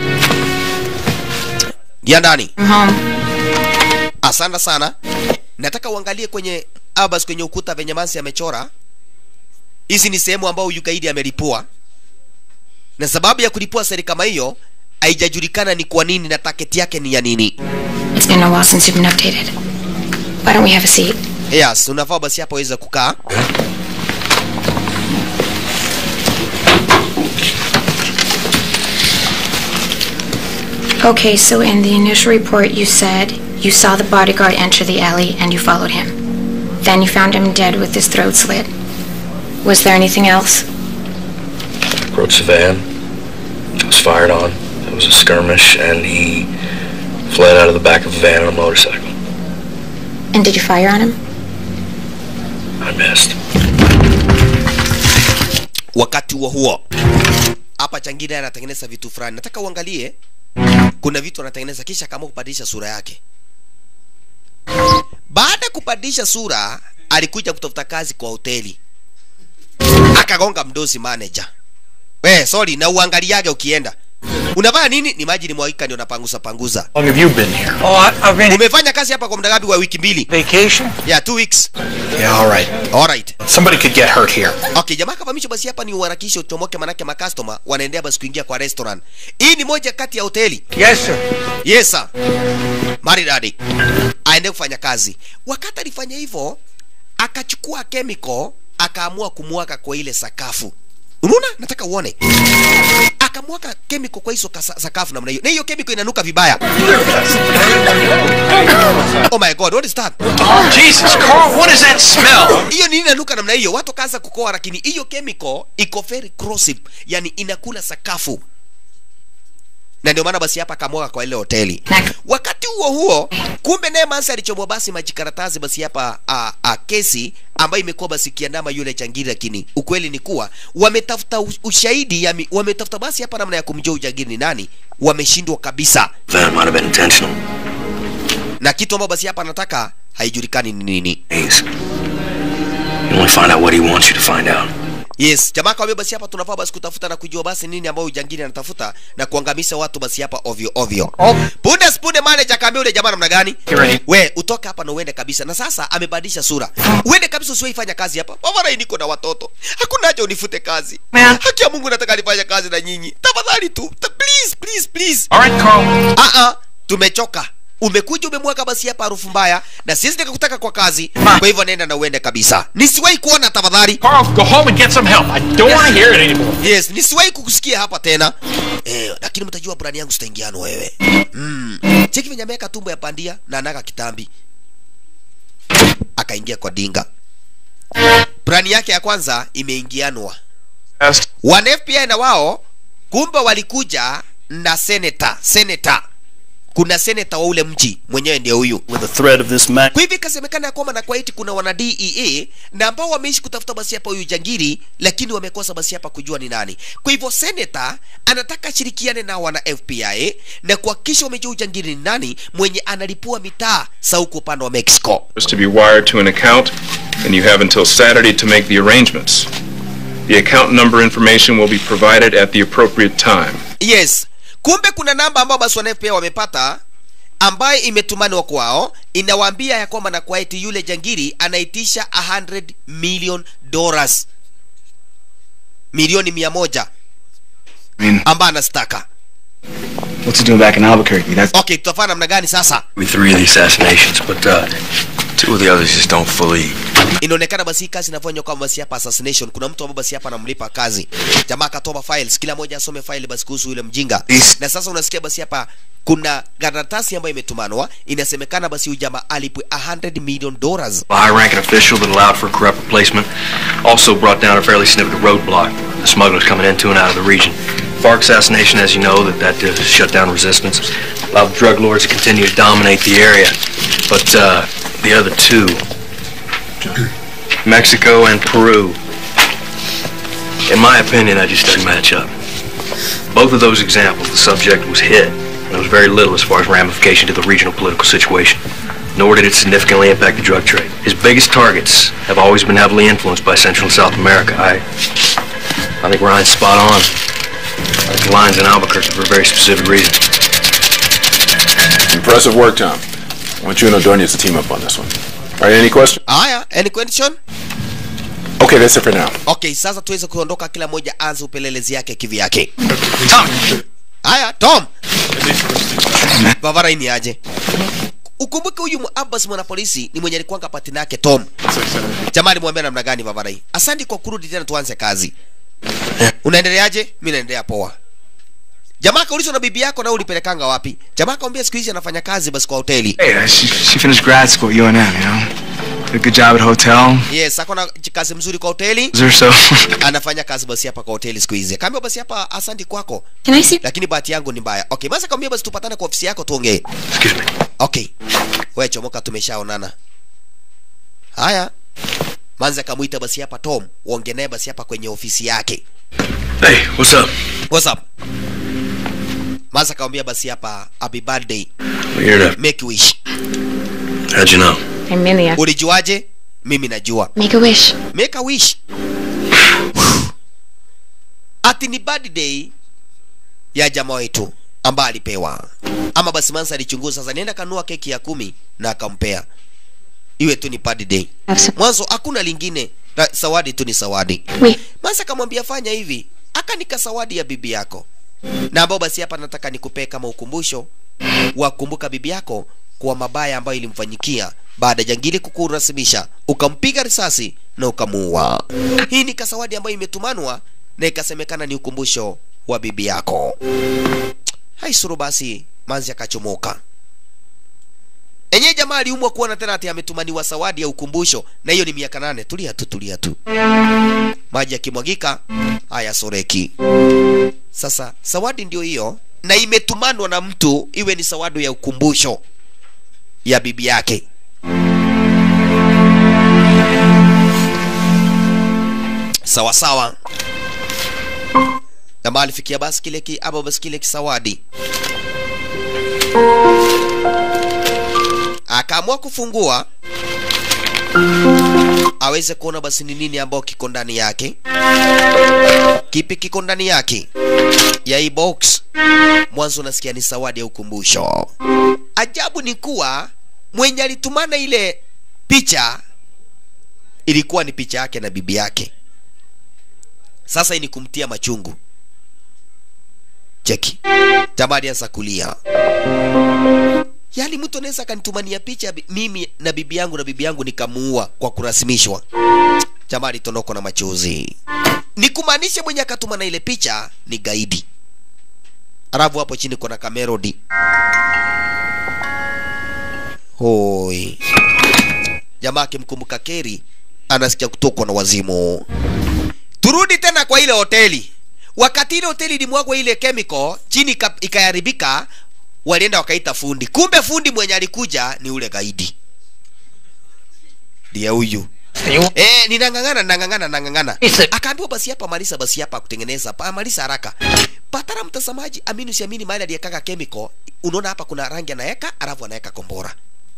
Ingia ndani. I'm home. Asante sana. Nataka uangalie kwenye abas kwenye ukuta venye Mansi amechora. Hizi ni sehemu ambayo huyu gaidi amelipua, na sababu ya kulipua seri kama hiyo haijajulikana ni kwa nini na taketi yake ni ya nini. It's been a while since you've been updated. Why don't we have a seat? Yes, unafaa basi hapo weza kukaa. Okay, so in the initial report, you said you saw the bodyguard enter the alley and you followed him. Then you found him dead with his throat slit. Was there anything else? approached the van. It was fired on. It was a skirmish, and he fled out of the back of the van on a motorcycle. And did you fire on him? I missed. Wakati huo huo, hapa Changine anatengeneza vitu fulani. Nataka uangalie, kuna vitu anatengeneza, kisha kama kubadilisha sura yake. Baada ya kubadilisha sura, alikuja kutafuta kazi kwa hoteli, akagonga mdosi manager. We, sorry, na uangaliage ukienda unavaa nini? Ni maji ni mwagika ndio napangusa panguza. How long have you been here? Oh, I, I've been Umefanya kazi hapa kwa muda ngapi? Wa wiki mbili? vacation. Yeah, two weeks. Yeah, all right. Alright. Somebody could get hurt here. Okay, jamaa kavamisha basi hapa ni uharakishe uchomoke, manake makastoma wanaendea basi kuingia kwa restaurant. Hii ni moja kati ya hoteli. Yes, sir. Yes sir. Maridadi. Aende kufanya kazi. Wakati alifanya hivyo, akachukua chemical akaamua kumwaga kwa ile sakafu. unaona nataka uone akamwaga chemical kwa hizo kasa- sakafu namna hiyo na hiyo chemical inanuka vibaya oh my god what is that Jesus, Carl, what is that smell? hiyo nini inanuka namna hiyo watu kaanza kukoa lakini hiyo chemical iko very corrosive yani inakula sakafu na ndio maana basi hapa akamwaga kwa ile hoteli wakati huo huo kumbe naye mansa alichomwa basi majikaratasi basi hapa a, a, kesi ambayo imekuwa basi ikiandama yule jangiri lakini ukweli ni kuwa wametafuta u- ushahidi yami, wametafuta basi hapa namna ya kumjua ujangiri ni nani wameshindwa kabisa That might have been intentional. na kitu ambayo basi hapa anataka haijulikani ni nini Hayes. You only find out what he wants you to find out. yes jamaa kawambia basi hapa tunafaa basi kutafuta na kujua basi nini ambayo ujangiri anatafuta na kuangamisha watu basi hapa ovyo ovyo punde punde manager kaambia ule jamaa namna gani we utoke hapa na uende kabisa na sasa amebadilisha sura uende kabisa usiwahi fanya kazi hapa mamarai niko na watoto hakuna haja unifute kazi haki ya mungu nataka nifanye kazi na nyinyi tafadhali tu Ta- please please please All right, Carl. ah ah tumechoka umekuja umemwaga basi hapa harufu mbaya na sisi nikakutaka kwa kazi kwa hivyo nenda na uende kabisa nisiwahi kuona tafadhali Carl, go home and get some help. I don't want to hear it anymore. yes nisiwahi kukusikia hapa tena eh, lakini mtajua burani yangu sitaingiano wewe mm. cheki venye ameweka tumbo ya pandia na anaga kitambi akaingia kwa dinga burani yake ya kwanza imeingianwa wana fbi na wao kumbe walikuja na seneta seneta kuna seneta wa ule mji mwenyewe ndio huyu With the threat of this man. kwa hivyo ikasemekana ya kwamba na kwa eti kuna wana dea na ambao wameishi kutafuta basi hapa huyu jangiri lakini wamekosa basi hapa kujua ni nani kwa hivyo seneta anataka shirikiane na wana fbi na kuhakikisha wamejua ujangiri ni nani mwenye analipua mitaa sa huko upande wa mexico is to be wired to an account, and you have until Saturday to make the arrangements. The account number information will be provided at the appropriate time. yes kumbe kuna namba ambayo basi wana fbi wamepata ambayo imetumanwa kwao inawaambia ya kwamba na kwa eti yule jangiri anaitisha 100 million dollars milioni mia moja ambayo anastaka What's he doing back in Albuquerque? That's okay tutafanya namna gani sasa With three of the assassinations, but uh, two of the others just don't fully. inaonekana basi hii kazi inafanywa kama basi hapa assassination kuna mtu ambaye basi hapa anamlipa kazi jamaa akatoa files kila mmoja asome file basi kuhusu yule mjinga na sasa unasikia basi hapa kuna karatasi ambayo imetumanwa inasemekana basi huyu jamaa alipwe 100 million dollars A high-ranking official that allowed for corrupt replacement also brought down a fairly significant roadblock. The smugglers coming into and out of the region. FARC assassination, as you know, that that uh, shut down resistance, allowed drug lords to continue to dominate the area. But uh, the other two, Mexico and Peru, in my opinion, that just doesn't match up. Both of those examples, the subject was hit. and There was very little as far as ramification to the regional political situation nor did it significantly impact the drug trade. His biggest targets have always been heavily influenced by Central and South America. I, I think Ryan's spot on. I think the line's in Albuquerque for a very specific reason. Impressive work, Tom. I want you and Ordonez to team up on this one. All right, any questions? haya any question Okay, that's it for now. okay sasa tuweze kuondoka kila mmoja anze upelelezi yake kivyake tom haya tom bavara ini aje ukumbuke huyu abbas mwanapolisi ni mwenye alikuanga patina yake tom jamani mwambia namna gani bavarai asante kwa kurudi tena tuanze kazi unaendeleaje mi naendelea poa jamaa kaulizwa na bibi yako na ulipelekanga wapi jamaa kaambia siku hizi anafanya kazi basi kwa hoteli Hey, uh, she, she finished grad school at UNM, you know? Did a good job at hotel. yes ako na kazi mzuri kwa hoteli Is there so? anafanya kazi basi hapa kwa hoteli siku hizi kaambia basi hapa asante kwako Can I see? lakini bahati yangu ni mbaya okay basi kaambia basi tupatane kwa ofisi yako tuongee Excuse me. okay we chomoka tumeshaonana haya manzi akamwita basi hapa tom uonge naye basi hapa kwenye ofisi yake Hey, what's up? What's up? manzi akamwambia basi hapa happy birthday We're here to. make wish How'd you know? Amelia. ulijuaje mimi najua Make a wish. make a wish ati ni birthday ya jamaa wetu ambaye alipewa ama basi mansa alichunguza sasa nienda kanua keki ya kumi na akampea iwe tu ni birthday Have some. mwanzo hakuna lingine na zawadi tu ni zawadi Wait. mansa akamwambia fanya hivi akanika zawadi ya bibi yako na ambao basi hapa nataka nikupee kama ukumbusho wakumbuka bibi yako kwa mabaya ambayo ilimfanyikia baada ya jangili kukurasimisha ukampiga risasi na ukamuua hii ni kasawadi ambayo imetumanwa na ikasemekana ni ukumbusho wa bibi yako haisuru basi manzi akachomoka enye jamaa aliumwa kuona tena ati ametumaniwa zawadi ya ukumbusho na hiyo ni miaka nane tulia tu tulia tu maji yakimwagika haya soreki sasa zawadi ndio hiyo na imetumanwa na mtu iwe ni zawadi ya ukumbusho ya bibi yake sawa sawa jamaa alifikia basi kile ki, ama basi kile kisawadi akaamua kufungua aweze kuona basi ni nini ambao kiko ndani yake kipi kiko ndani yake ya hii box mwanzo unasikia ni zawadi ya ukumbusho ajabu ni kuwa mwenye alitumana ile picha ilikuwa ni picha yake na bibi yake sasa hii ni kumtia machungu cheki jamaa alianza kulia yaani mtu anaweza akanitumania picha bi- mimi na bibi yangu na bibi yangu nikamuua kwa kurasimishwa jamaa alitonokwa na machozi ni kumaanisha mwenye akatuma na ile picha ni gaidi alafu hapo chini kuna kamerodi hoi jamaa akimkumbuka keri anasikia kutokwa na wazimu turudi tena kwa ile hoteli wakati ile hoteli ilimwagwa ile chemical chini ika- ikaharibika walienda wakaita fundi kumbe fundi mwenye alikuja ni ule gaidi ndiye huyu Eh, ninang'ang'ana nang'ang'ana nang'ang'ana akaambiwa basi hapa malisa basi hapa kutengeneza pa malisa haraka patara mtazamaji amini usiamini mahali aliyekaka chemical unaona hapa kuna rangi anaweka alafu anaweka kombora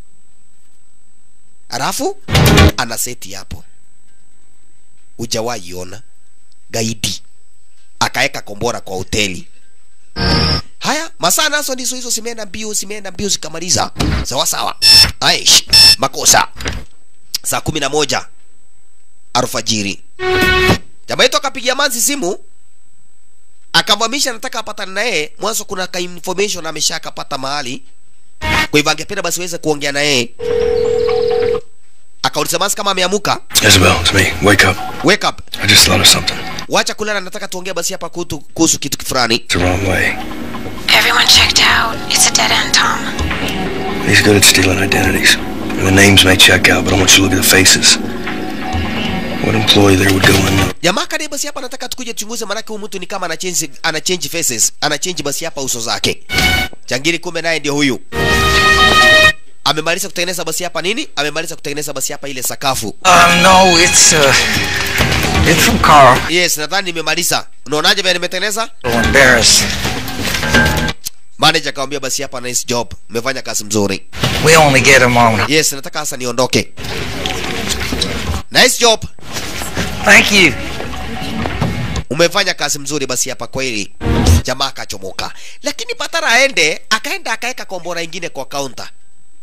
alafu ana seti hapo ujawahi ona gaidi akaeka kombora kwa hoteli haya masaa nazo ndizo hizo zimeenda mbio zimeenda mbio zikamaliza sawa sawa aish makosa saa kumi na moja alfajiri jamaa yetu akapigia manzi simu akamvamisha nataka apatane naye mwanzo kuna ka information amesha akapata mahali kwa hivyo angependa basi weze kuongea na yeye akauliza manzi kama ameamuka Isabel, it's me. Wake up. wake up I just thought of something. wacha kulala nataka tuongee basi hapa kuhusu kuhusu kitu fulani It's the wrong way. Everyone checked out. It's a dead end, Tom. He's good at stealing identities. And the names may check out, but I want you to look at the faces. What employee there would go unknown? jamaa kadai basi hapa nataka tukuje tuchunguze manake huyu mtu ni kama ana change ana change faces ana change basi hapa uso zake changiri kumbe naye ndio huyu amemaliza kutengeneza basi hapa nini amemaliza kutengeneza basi hapa ile sakafu Um, no, it's, uh, it's from Carl. yes nadhani nimemaliza unaonaje vile nimetengeneza So embarrassed. manager akamwambia basi hapa nice job umefanya kazi mzuri We only get him on. yes nataka sasa niondoke nice job Thank you. umefanya kazi mzuri basi hapa kweli jamaa akachomoka lakini patara aende akaenda akaeka kombora ingine kwa kaunta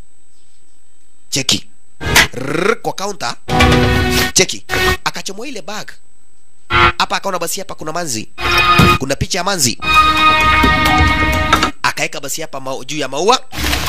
cheki Rrrr, kwa kaunta cheki akachomoa ile bag hapa akaona basi hapa kuna manzi kuna picha ya manzi akaeka basi hapa mau, juu ya maua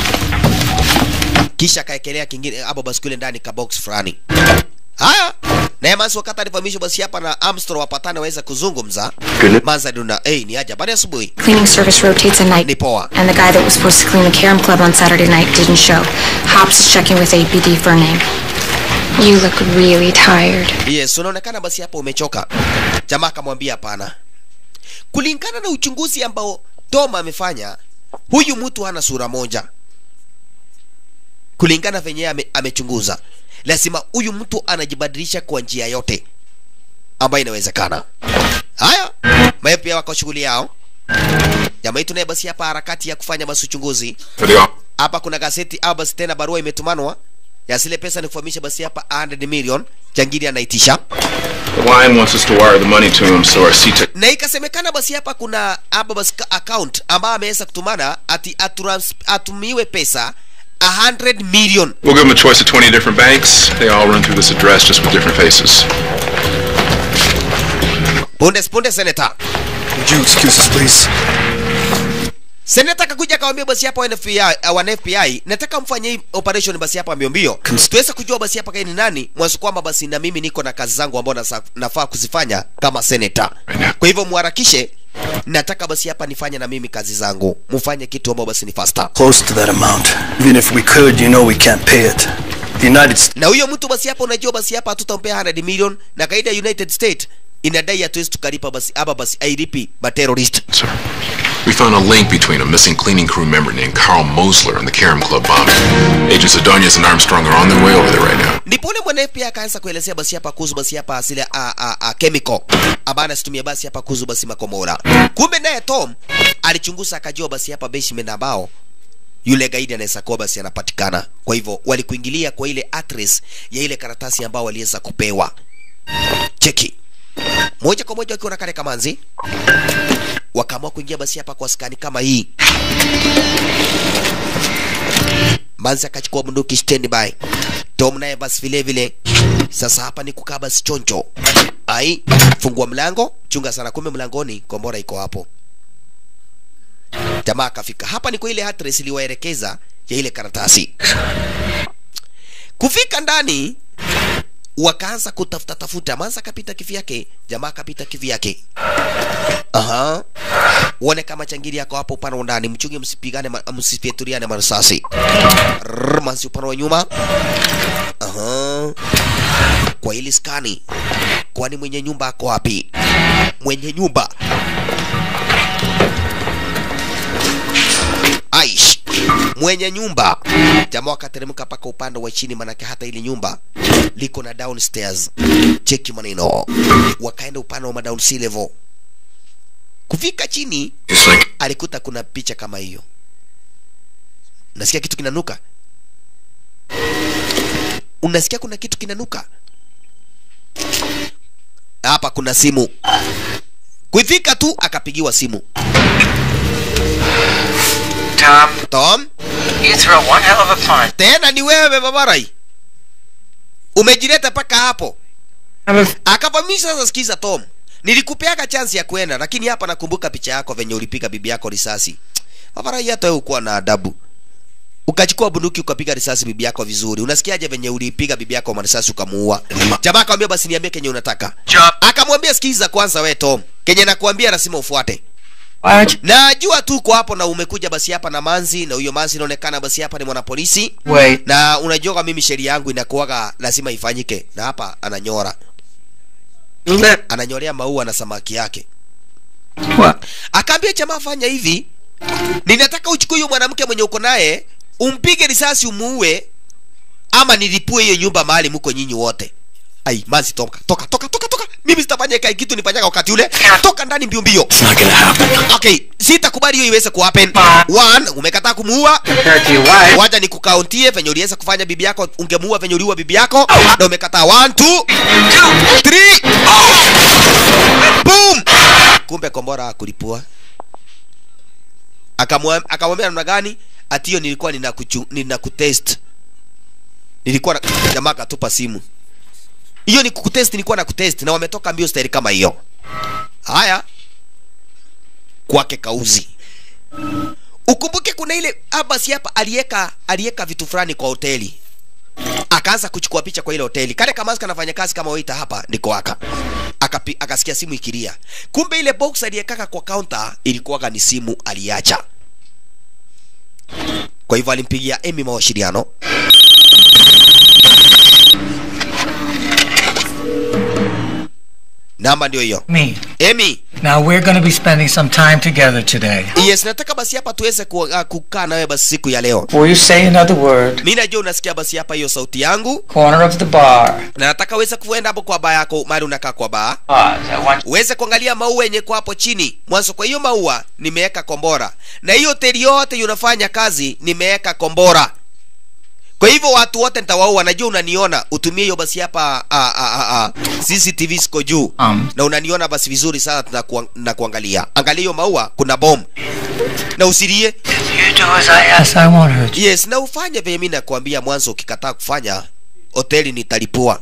kisha akaekelea kingine hapo basi kule ndani ka box fulani haya naye manzi wakati alifahamishwa basi hapa na Armstrong wapatane waweza kuzungumza manzi alina hey, ni aja baada ya asubuhi Cleaning service rotates at night. ni poa And the guy that was supposed to clean the Carom Club on Saturday night didn't show. Hops is checking with APD for a name. You look really tired. yes unaonekana basi hapo umechoka jamaa akamwambia hapana kulingana na uchunguzi ambao tom amefanya huyu mtu hana sura moja kulingana venye yeye ame, amechunguza lazima huyu mtu anajibadilisha kwa njia yote ambayo inawezekana haya mae pia wako shughuli yao jamaa yetu naye basi hapa harakati ya kufanya basi uchunguzi hapa kuna gazeti au basi tena barua imetumanwa ya zile pesa ni kufahamisha basi hapa 100 million jangiri anaitisha The line wants us to wire the money to him, so our CTEC na ikasemekana basi hapa kuna hapa basi ka- account ambayo ameweza kutumana ati aturans, atumiwe pesa 100 million We'll give him a choice of 20 different banks. They all run through this address just with different faces. punde punde senator Would you excuse us, please? seneta akakuja akawambia basi hapa wana FBI, uh, wana FBI nataka mfanye hii operation basi hapa mbio mbio tuweze kujua basi hapa kaini nani mwanzo kwamba basi na mimi niko na kazi zangu ambao nasa- nafaa kuzifanya kama seneta kwa hivyo muharakishe nataka basi hapa nifanye na mimi kazi zangu mfanye kitu ambao basi ni faster Close to that amount. Even if we could, you know we can't pay it. The United States. na huyo mtu basi hapa unajua basi hapa hatutampea 100 million na kaida ya united state inadai hatuwezi tukalipa basi hapa basi ailipi materrorist We found a link between a missing cleaning crew member named Carl Mosler and the Karam Club bombing. Agents Adonis and Armstrong are on their way over there right now. ndipo ule mwana pia akaanza kuelezea basi hapa kuhusu basi hapa asili a, a, a, chemical ambayo anasitumia basi hapa kuhusu basi makomora kumbe naye tom alichunguza akajua basi hapa basement ambao yule gaidi anaweza kuwa basi anapatikana kwa hivyo walikuingilia kwa ile address ya ile karatasi ambao waliweza kupewa cheki moja kwa moja wakiwa na kale kamanzi wakaamua kuingia basi hapa kwa skani kama hii manzi akachukua bunduki standby tom naye basi vile vile sasa hapa ni kukaa basi choncho ai fungua mlango chunga sana kumbe mlangoni kombora iko hapo jamaa akafika hapa ni kwa ile address iliwaelekeza ya ile karatasi kufika ndani wakaanza kutafuta tafuta manza akapita kivyake jamaa akapita kivyake aha uone kama changiri yako hapo upande wa ndani mchunge msipigane ma- msifyaturiane marasasi Rrrr, manzi upande wa nyuma aha kwa ili skani kwani mwenye nyumba ako wapi mwenye nyumba aish mwenye nyumba jamaa wakateremka mpaka upande wa chini manake hata ili nyumba liko na downstairs cheki maneno wakaenda upande wa madown sea level kufika chini alikuta kuna picha kama hiyo nasikia kitu kinanuka unasikia kuna kitu kinanuka hapa kuna simu kufika tu akapigiwa simu Tom, tom you throw one hell of a punch. tena ni wewe babarai umejileta mpaka hapo akavamisha sasa sikiza tom nilikupeaga chansi ya kwenda lakini hapa nakumbuka picha yako venye ulipiga bibi yako risasi babarai hata wewe ukuwa na adabu ukachukua bunduki ukapiga risasi bibi yako vizuri unasikiaje venye ulipiga bibi yako marisasi ukamuua jamaa akamwambia basi niambie kenye unataka akamwambia sikiza kwanza we tom kenye nakuambia lazima ufuate najua tu uko hapo na umekuja basi hapa na manzi na huyo manzi inaonekana basi hapa ni mwanapolisi Wait. na unajua kwa mimi sheria yangu inakuwaga lazima ifanyike na hapa ananyora ananyorea maua na samaki yake akaambia jamaa fanya hivi ninataka uchukue huyo mwanamke mwenye uko naye umpige risasi umuue ama nilipue hiyo nyumba mahali mko nyinyi wote ai manzi toka toka toka toka toka mimi sitafanya kai kitu nifanyaga wakati ule toka ndani mbio mbio It's not gonna happen. okay sitakubali hiyo iweze kuhappen one umekataa kumuua wacha nikukauntie venye uliweza kufanya bibi yako ungemuua venye uliua bibi yako na umekataa one two three boom kumbe kombora akulipua Akamwa- akamwambia namna gani ati hiyo nilikuwa ninakuchu- ninakutest nilikuwa na jamaa akatupa simu hiyo ni kukutest nilikuwa na kutest na wametoka mbio staili kama hiyo haya kwake kauzi ukumbuke kuna ile abasi hapa alieka alieka vitu fulani kwa hoteli akaanza kuchukua picha kwa ile hoteli kale kamaska anafanya kazi kama waita hapa ndiko aka Akapi, akasikia simu ikilia kumbe ile box aliyekaka kwa counter ilikuwaga ni simu aliacha kwa hivyo alimpigia emi mawasiliano namba ndio hiyo Me. emi Now we're going to be spending some time together today. yes nataka basi hapa tuweze ku, uh, kukaa nawe basi siku ya leo Before you say another word, mi najua unasikia basi hapa hiyo sauti yangu corner of the bar. na nataka uweze kuenda hapo kwa baa yako mahali unakaa kwa baa Pause. I want uweze kuangalia maua yenye kwa hapo chini mwanzo kwa hiyo maua nimeweka kombora na hiyo hoteli yote unafanya kazi nimeweka kombora kwa hivyo watu wote nitawaua najua unaniona utumie hiyo basi hapa a, a, a, a, cctv siko juu Um. na unaniona basi vizuri sana na, kuang, na kuangalia angalia hiyo maua kuna bom na usilie You do as I ask. Yes, I won't hurt you. yes na ufanye venye mi nakuambia mwanzo ukikataa kufanya hoteli nitalipua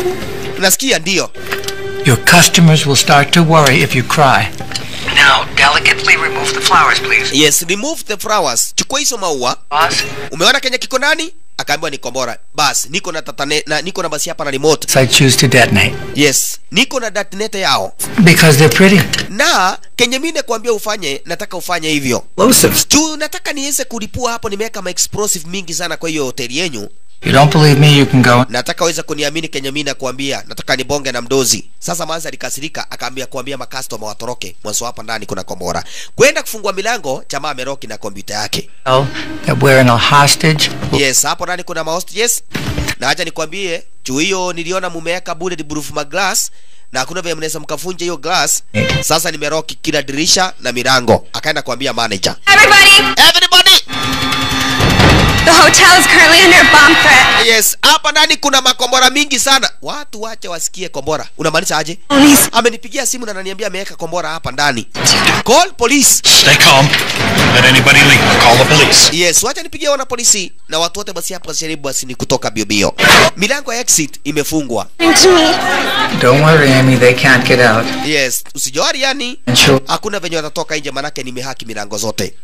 nasikia ndio Your customers will start to worry if you cry. Now, Della Elegantly remove the flowers, please. yes remove the flowers chukua hizo maua Boss? umeona kenye kiko ndani akaambiwa ni kombora bas niko na tatane, na niko na basi hapa na remote So I choose to detonate yes niko na datinete yao because they're pretty. na kenye mimi nakwambia ufanye nataka ufanye hivyo Explosives. juu nataka niweze kulipua hapo nimeweka ma explosive mingi sana kwa hiyo hoteli yenyu You don't believe me, you can go. nataka uweze kuniamini kenye mimi nakwambia nataka nibonge na mdozi sasa manzi alikasirika akaambia kuambia makastoma watoroke mwanzo hapa ndani kuna kombora kwenda kufungua milango jamaa ameroki na kompyuta yake Tell that we're in a hostage. yes hapo ndani kuna mahost yes na acha nikwambie juu hiyo niliona mumeweka bulletproof maglass na hakuna vile mnaweza mkafunja hiyo glass sasa nimeroki kila dirisha na milango akaenda kuambia manager Everybody! Everybody! The hotel is currently under a bomb threat. yes hapa ndani kuna makombora mingi sana watu wache wasikie kombora unamaanisha aje amenipigia simu na ananiambia ameweka kombora hapa ndani call police Stay calm. Let anybody leave. I'll call the police. yes wacha nipigie wana polisi na watu wote basi hapa jaribu basi ni kutoka biobio milango ya exit imefungwa Don't worry, Amy, they can't get out. yes usijori yani And sure. hakuna venye watatoka nje manake nimehaki milango zote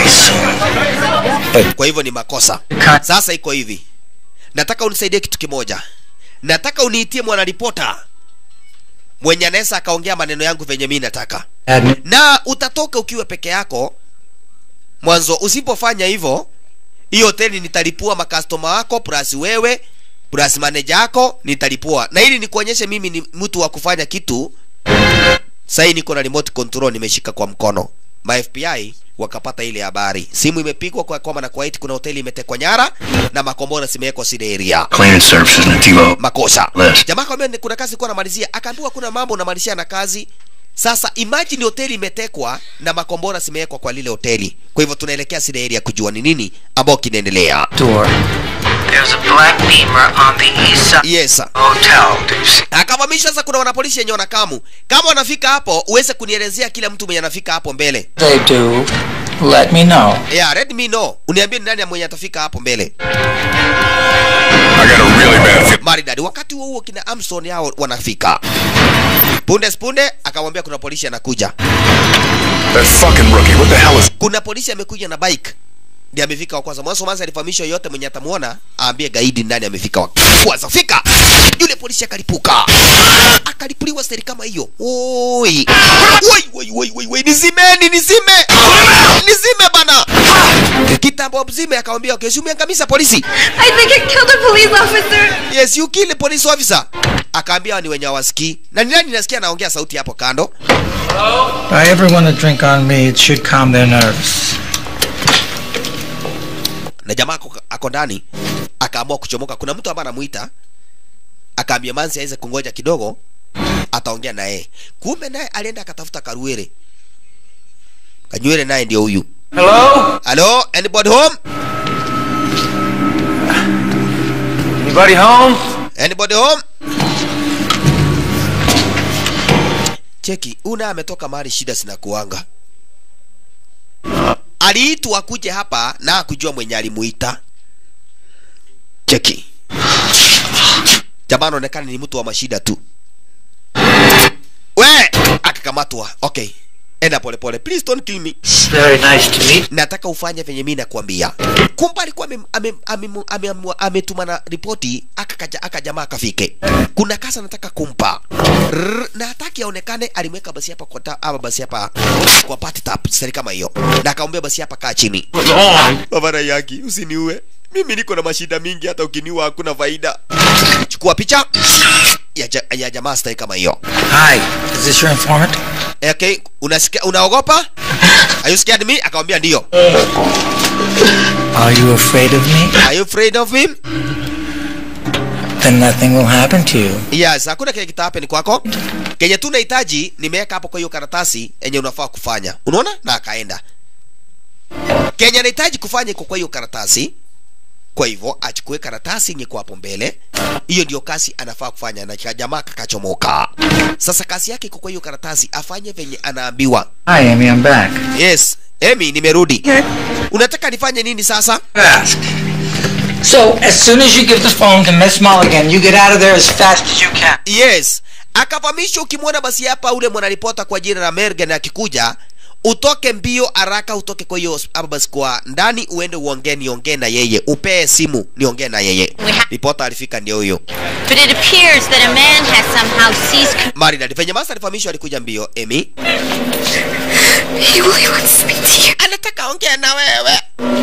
kwa hivyo ni makosa sasa iko hivi nataka unisaidie kitu kimoja nataka uniitie mwanaripota mwenye anaweza akaongea maneno yangu venye mi nataka Admin. na utatoka ukiwa peke yako mwanzo usipofanya hivyo hiyo hoteli nitalipua makastoma wako plus wewe plus manager yako nitalipua na ili nikuonyeshe mimi ni mtu wa kufanya kitu sahii niko na remote control nimeshika kwa mkono ma fbi wakapata ile habari simu imepigwa kwa kwamba na kuwait kuna hoteli imetekwa nyara na makombora zimewekwa sile area Clearance services in the TiVo. makosa List. jamaa akamwambia kuna kazi kuwa namalizia akaambiwa kuna mambo unamalizia na kazi sasa imagine hoteli imetekwa na makombora zimewekwa kwa lile hoteli kwa hivyo tunaelekea sile area kujua ni nini ambao kinaendelea Door. There's a black beamer on the east side yes sir. hotel. Do you see? akavamisha sasa kuna wanapolisi yenye wanakamu kama wanafika hapo uweze kunielezea kila mtu mwenye anafika hapo mbele They do. Let me know. yeah let me know uniambie ni nani mwenye atafika hapo mbele I got a really bad feeling. maridadi wakati huo huo kina amson yao wanafika punde spunde akamwambia kuna polisi anakuja That fucking rookie, what the hell is... kuna polisi amekuja na bike ndiye amefika wa kwanza mwanzo mwanzo alifahamishwa yote mwenye atamuona aambie gaidi nani amefika wa kwanza fika yule polisi akalipuka akalipuliwa steri kama hiyo oi woi woi woi woi woi nizimeni nizime nizime bana kitambo mzime akamwambia okay si umeangamiza polisi I think it killed a police officer. yes you kill a police officer akaambia ni wenye hawasikii na ni nani nasikia anaongea sauti hapo kando Buy everyone a drink on me. It should calm their nerves. na jamaa ako, ako ndani akaamua kuchomoka kuna mtu ambaye anamuita akaambia manzi aweze kungoja kidogo ataongea naye kumbe naye alienda akatafuta karuere kanywele naye ndio huyu Hello? halo anybody home Anybody home? anybody home cheki una ametoka mahali shida zinakuanga aliitwa kuja hapa na akujua mwenye alimuita cheki jamaa anaonekana ni mtu wa mashida tu we akakamatwa okay enda polepole please don't kill me Very nice to meet. nataka ufanye venye mi nakwambia kumbe alikuwa ame- ame- ame- ame- ametuma na ripoti akakaja akajamaa akafike kuna kasa anataka kumpa Rrr, na hataki aonekane alimweka basi hapa kwa ta- ama basi hapa kwa party tap seri kama hiyo na akamwambia basi hapa kaa chini baba yaki usiniue mimi niko na mashida mingi hata ukiniua hakuna faida chukua picha ya, ja, ya jamaa stai kama hiyo Hi. Is this your informant? okay unasikia unaogopa are you scared me akamwambia ndio Are you afraid of me? are you afraid of him Then nothing will happen to you. yes hakuna kile kitahappen kwako kenye tu nahitaji nimeweka hapo kwa hiyo karatasi yenye unafaa kufanya unaona na akaenda kenye nahitaji kufanya iko kwa hiyo karatasi kwa hivyo achukue karatasi yenye iko hapo mbele hiyo ndio kazi anafaa kufanya na jamaa kakachomoka sasa kazi yake iko kwa hiyo karatasi afanye venye anaambiwa Hi, Amy. I'm back. yes emi nimerudi unataka nifanye nini sasa Ask. So, as soon as you give the phone to Miss Mulligan, you get out of there as fast as you can. yes akavamisha ukimwona basi hapa ule mwanaripota kwa jina la mergen akikuja utoke mbio haraka utoke kwa hiyo hapa basi kwa ndani uende uongee niongee na yeye upee simu niongee na yeye ripota alifika ndio huyo But it appears that a man has somehow seized. maridadi venye masa alifahamishwa alikuja mbio emi He really wants to speak to you. anataka ongea na wewe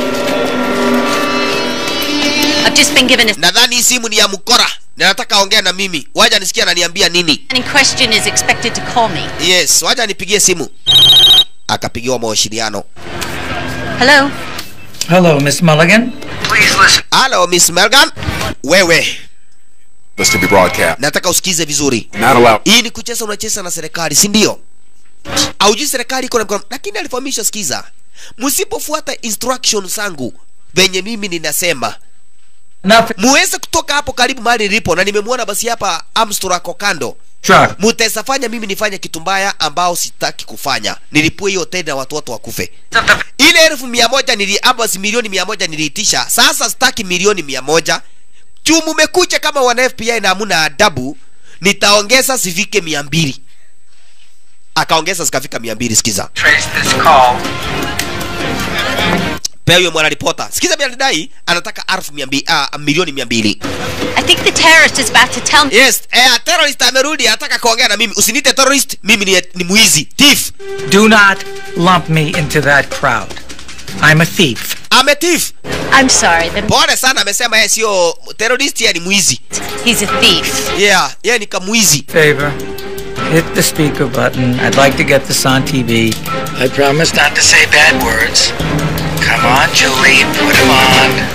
I've just been given a nadhani hii simu ni ya mkora na nataka ongea na mimi waja nisikia ananiambia nini man in question is expected to call me. yes waja nipigie simu akapigiwa mawasiliano Hello? Hello, Miss Mulligan? halo miss melgan wewe This to be broadcast. nataka usikize vizuri Not allowed. hii ni kucheza unacheza na serikali si ndio aujui serikali iko na mkono lakini alifahamisha sikiza msipofuata instruction zangu venye mimi ninasema muweze kutoka hapo karibu mahali nilipo na nimemwona basi hapa amstor ako kando Truck. mutaweza fanya mimi nifanye kitu mbaya ambao sitaki kufanya nilipue hiyo hoteli na watu wote wakufe ile elfu mia moja nili ama si milioni mia moja niliitisha sasa sitaki milioni mia moja juu mumekuja kama wana fbi na hamuna adabu nitaongeza zifike mia mbili akaongeza zikafika mia mbili sikiza Trace this call. pea huyo mwanaripota sikiza bianidai anataka elfu mia mbili ah, milioni mia mbili I think the terrorist is about to tell me. yes eh, terrorist amerudi anataka kuongea na mimi usinite terrorist mimi ni, ni mwizi thief Do not lump me into that crowd. I'm a thief. ame thief I'm sorry. The... pole sana amesema yeye sio terrorist yeye ni mwizi He's a thief. yeah yeye ni kamwizi Favor. Hit the speaker button. I'd like to get this on TV. I promise not to say bad words. Come on, Julie, put him on.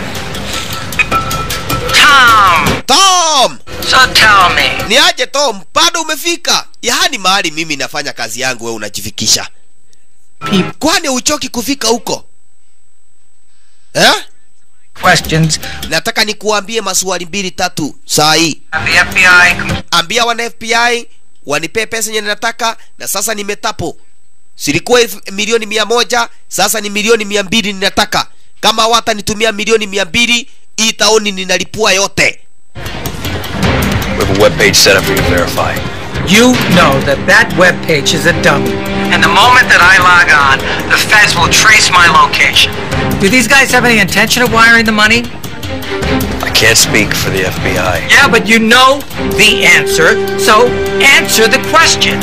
Tom! tom So tell me, ni aje tom bado umefika yaani mahali mimi nafanya kazi yangu wewe unajifikisha kwani uchoki kufika huko eh? Questions. nataka nikuambie maswali mbili tatu saa hii the FBI ambia wana fbi wanipee pesa yenye nataka na sasa nimetapo silikuwa elfu- milioni mia moja sasa ni milioni mia mbili ninataka kama watanitumia milioni mia mbili hii taoni ninalipua yote We have a web page set up for you to verify. You know that that web page is a dummy. and the moment that I log on, the feds will trace my location. Do these guys have any intention of wiring the money? I can't speak for the FBI. Yeah, but you know the answer, so answer the question.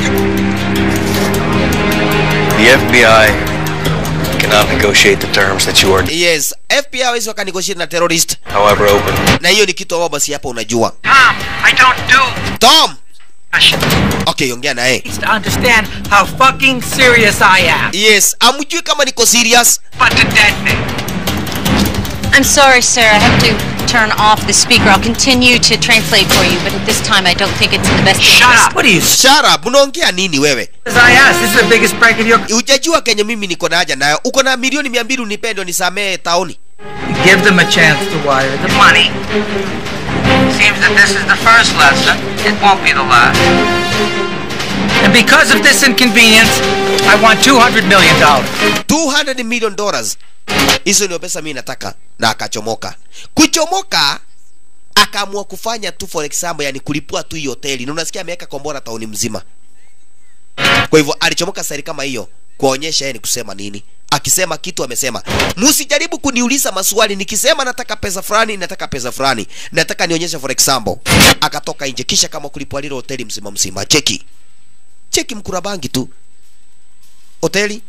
The FBI cannot negotiate the terms that you are, yes fbi hawezi wakanegotiate na terrorist however open. na hiyo ni kitu ambao basi hapa unajua Tom, I don't do. tom okay ongea naye To understand how fucking serious I am. yes amjui kama niko serious But to dead me. I'm sorry, sir. I have to turn off the speaker. I'll continue to translate for you, but at this time I don't think it's in the best interest. What are you shut up unaongea nini wewe As I asked, this is the biggest prank in your. ujajua kenye mimi niko na haja nayo uko na milioni mia mbili unipendo nisamee taoni Give them a chance to wire the Money. Seems that this is the first lesson. It won't be the last. And because of this inconvenience, I want $200 million. 200 million dollars hizo ndio pesa mimi nataka na akachomoka kuchomoka akaamua kufanya tu for example yani kulipua tu hiyo hoteli na unasikia ameweka kombora tauni mzima kwa hivyo alichomoka sari kama hiyo kuonyesha yeye ni kusema nini akisema kitu amesema msijaribu kuniuliza maswali nikisema nataka pesa fulani nataka pesa fulani nataka nionyeshe for example akatoka nje kisha kama kulipua lile hoteli mzima mzima cheki cheki mkurabangi tu hoteli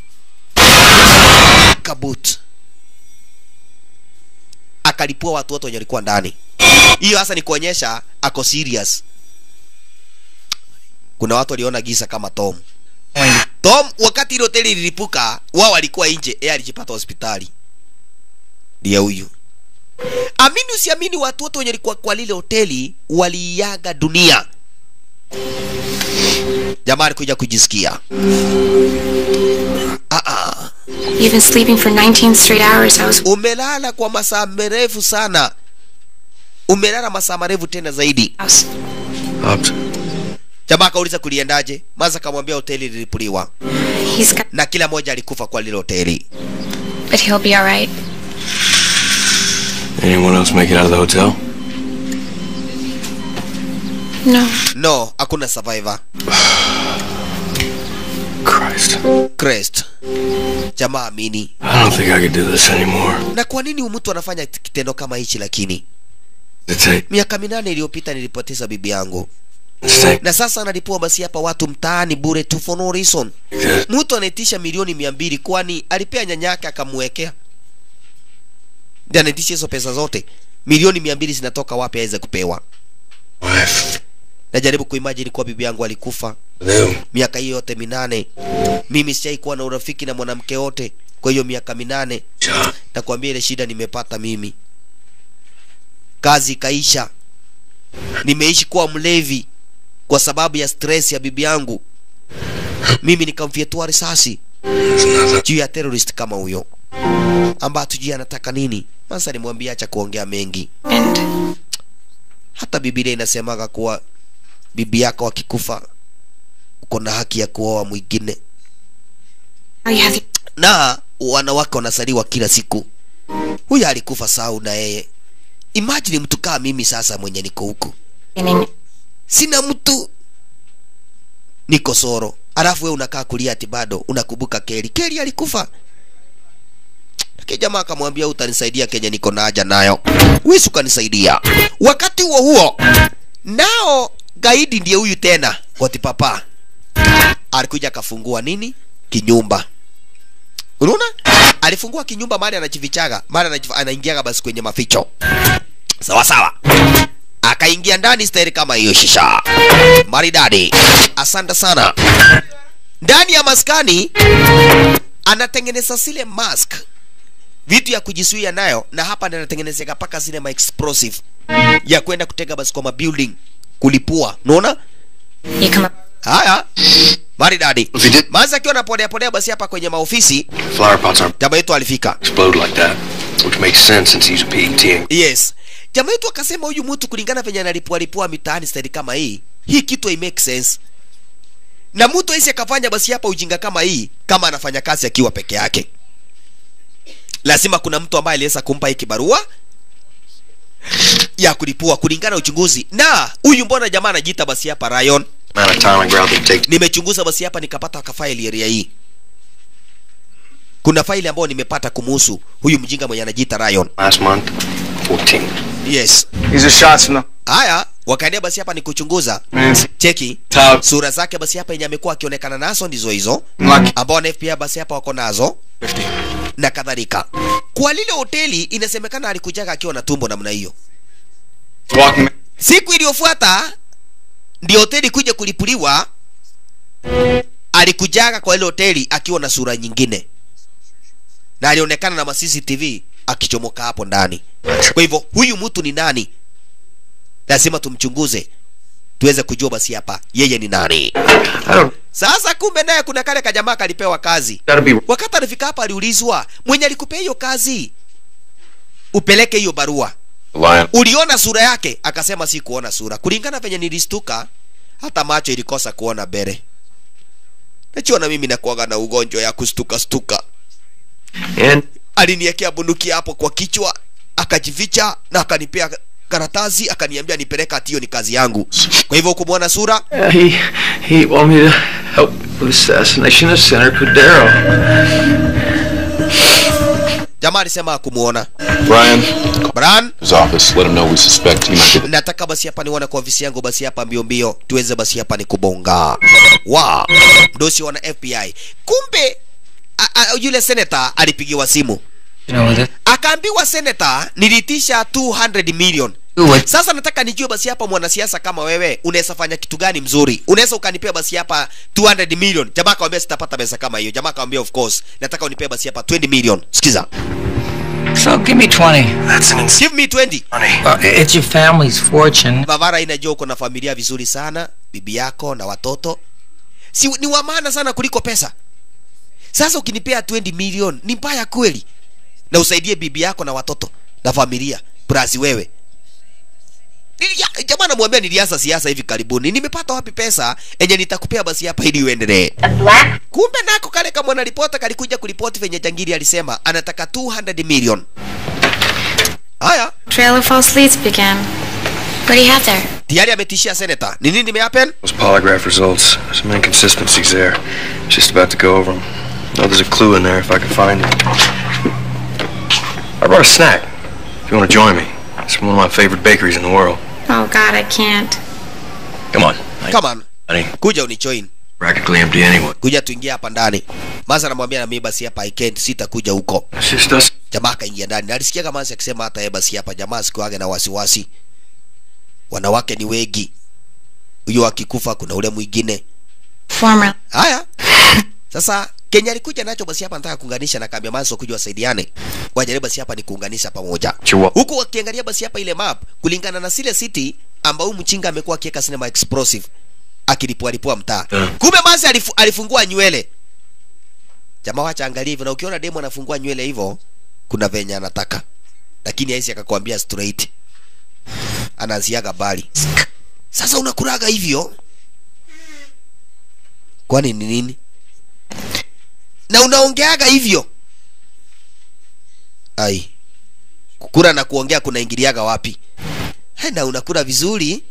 kabut akalipua watu wote wenye walikuwa ndani hiyo hasa ni kuonyesha ako serious kuna watu waliona giza kama tom tom wakati ile hoteli ililipuka wao walikuwa nje yeye alijipata hospitali ndiye huyu amini usiamini watu wote wenye walikuwa kwa lile hoteli waliiaga dunia jamaa alikuja kujisikia ah, ah. You've been sleeping for 19 straight hours. I was umelala kwa masaa marefu sana umelala masaa marefu tena zaidi jamaa akauliza kuliendaje maza akamwambia hoteli lilipuliwa He's got, na kila mmoja alikufa kwa lile hoteli but he'll be all right. Anyone else make it out of the hotel? No. no hakuna survivor Crest. Jamaa amini. I don't think I could do this anymore. Na kwa nini huyu mtu anafanya kitendo kama hichi lakini? It's a Miaka minane iliyopita nilipoteza bibi yangu. mistake. Na sasa analipua basi hapa watu mtaani bure tu for no reason. Mtu anaitisha milioni mia mbili kwani alipea nyanyake akamwekea. Ndiye anaitisha hizo pesa zote. Milioni mia mbili zinatoka wapi aweze kupewa? Wife. Najaribu kuimagine kuwa bibi yangu alikufa Them. miaka hiyo yote minane. Mimi sijai kuwa na urafiki na mwanamke yote kwa hiyo miaka minane. Nakwambia ile shida nimepata mimi, kazi ikaisha, nimeishi kuwa mlevi kwa sababu ya stress ya bibi yangu. Mimi nikamfyetua risasi juu ya terrorist kama huyo ambaye hatujui anataka nini. Sasa nimwambia acha kuongea mengi. And Hata Biblia inasemaga kuwa bibi yako akikufa uko na haki ya kuoa mwingine, now you have the na wanawake wanasaliwa kila siku. Huyu alikufa sau na yeye. Imagine mtu kama mimi sasa mwenye niko huku beginning. sina mtu, niko soro, alafu wewe unakaa kulia ati bado unakumbuka Keli. Keli alikufa. Lakini jamaa akamwambia utanisaidia Kenya niko na haja nayo, wisi ukanisaidia. Wakati huo huo nao gaidi ndiye huyu tena Goti Papa alikuja akafungua nini kinyumba unaona alifungua kinyumba mali anajifichaga mali anajif- anaingiaga basi kwenye maficho sawa sawa akaingia ndani stairi kama hiyo shisha maridadi asante sana ndani ya maskani anatengeneza zile mask vitu ya kujizuia nayo na hapa ndio anatengenezeka paka zile ma explosive ya kwenda kutega basi kwa mabuilding kulipua unaona You come up. haya maridadi mazi akiwa anapodea podea basi hapa kwenye maofisi Flower pots aren't jamaa yetu alifika explode like that, which makes sense since he's a PET. yes jamaa yetu akasema huyu mtu kulingana venye analipua lipua mitaani staili kama hii hii kitu hai make sense na mtu aisi akafanya basi hapa ujinga kama hii kama anafanya kazi akiwa peke yake lazima kuna mtu ambaye aliweza kumpa hii kibarua ya kulipua kulingana na uchunguzi na huyu mbona jamaa anajiita basi hapa Ryan Amount of time and ground it takes. nimechunguza basi hapa nikapata kafaili area hii kuna faili ambayo nimepata kumuhusu huyu mjinga mwenye anajiita Ryan Last month, 14. yes These are shots from haya wakaendea basi hapa ni kuchunguza the. cheki Top. sura zake basi hapa yenye amekuwa akionekana nazo ndizo hizo Lucky. ambao na FBI basi hapa wako nazo na kadhalika kwa lile hoteli inasemekana alikujaga akiwa na tumbo namna hiyo Walking. siku iliyofuata ndio hoteli kuja kulipuliwa alikujaga kwa ile hoteli akiwa na sura nyingine na alionekana na ma CCTV akichomoka hapo ndani kwa hivyo huyu mtu ni nani lazima tumchunguze tuweze kujua basi hapa yeye ni nani I don't. sasa kumbe naye kuna kale kajamaa kalipewa kazi Gotta be. wakati alifika hapa aliulizwa mwenye alikupea hiyo kazi upeleke hiyo barua Lion. uliona sura yake akasema si kuona sura kulingana venye nilistuka hata macho ilikosa kuona bere najua na mimi nakuaga na ugonjwa ya kustuka stuka And aliniekea bunduki hapo kwa kichwa akajificha na akanipea karatasi akaniambia nipeleka ati hiyo ni kazi yangu kwa hivyo kumwona sura uh, he he wanted me to help with assassination of Senator Cordero. jamaa alisema akumuona Brian, Bran his office. Let him know we suspect he might be. nataka basi hapa nione kwa ofisi yangu basi hapa mbio mbio tuweze basi hapa ni kubonga wa mdosi wana FBI kumbe a, a, yule seneta alipigiwa simu You know, that, akaambiwa seneta nilitisha 200 million what, sasa nataka nijue basi hapa mwanasiasa kama wewe unaweza fanya kitu gani mzuri unaweza ukanipea basi hapa 200 million jamaa akamwambia sitapata pesa kama hiyo jamaa akamwambia of course nataka unipee basi hapa 20 million sikiza so give me 20. That's an insane give me 20 money. Uh, it's your family's fortune. Bavara inajua uko na familia vizuri sana, bibi yako na watoto, si ni wa maana sana kuliko pesa. Sasa ukinipea 20 million ni mbaya kweli, na usaidie bibi yako na watoto na familia plus wewe. Nilia- Jamaa namwambia nilianza siasa hivi karibuni, nimepata wapi pesa enye nitakupea basi hapa ili uendelee. Kumbe nako kale kama mwanaripota kalikuja kuripoti venye jangiri alisema anataka 200 million. Haya, Trail of false leads began. What do you have there? tayari ametishia seneta ni nini imehappen Those polygraph results, there's some inconsistencies there. Just about to go over them. know there's a clue in there if I can find it. I brought a snack. If you want to join me, it's from one of my favorite bakeries in the world. Oh, God, I can't. Come on. come on Honey, kuja unijoin practically empty anyway. kuja tuingie hapa ndani masa namwambia na mimi basi hapa I can't sitakuja huko It's just us. jamaa akaingia ndani Na alisikia kama Masi akisema hata yeye basi hapa jamaa sikuage na wasiwasi wanawake ni wengi huyo akikufa kuna ule mwingine Former. haya sasa Kenya alikuja nacho basi hapa nataka kuunganisha na kaambia Manso kuja wasaidiane wajaribu basi hapa ni kuunganisha pamoja Chihuahua. huku wakiangalia basi hapa ile map kulingana na Sile City ambao huyu mchinga amekuwa akiweka sinema explosive akilipua lipua mtaa kumbe Manso alifu, alifungua nywele jamaa wacha angalia hivyo na ukiona demo anafungua nywele hivyo kuna venye anataka lakini haisi akakwambia straight anaziaga bali sasa unakuraga hivyo kwani ni nini na unaongeaga hivyo ai kukura na kuongea kunaingiliaga wapi He, na unakula vizuri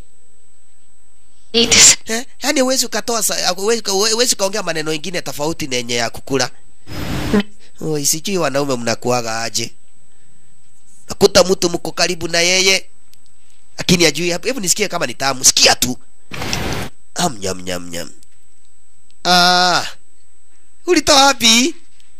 eh, yani huwezi ukatoa sa- huwezi huwezi ukaongea maneno ingine tofauti na yenye ya kukula Oi, sijui wanaume mnakuaga aje nakuta mtu mko karibu na yeye lakini ajui hebu nisikie kama ni tamu sikia tu am nyam nyam nyam ah ulitoa wapi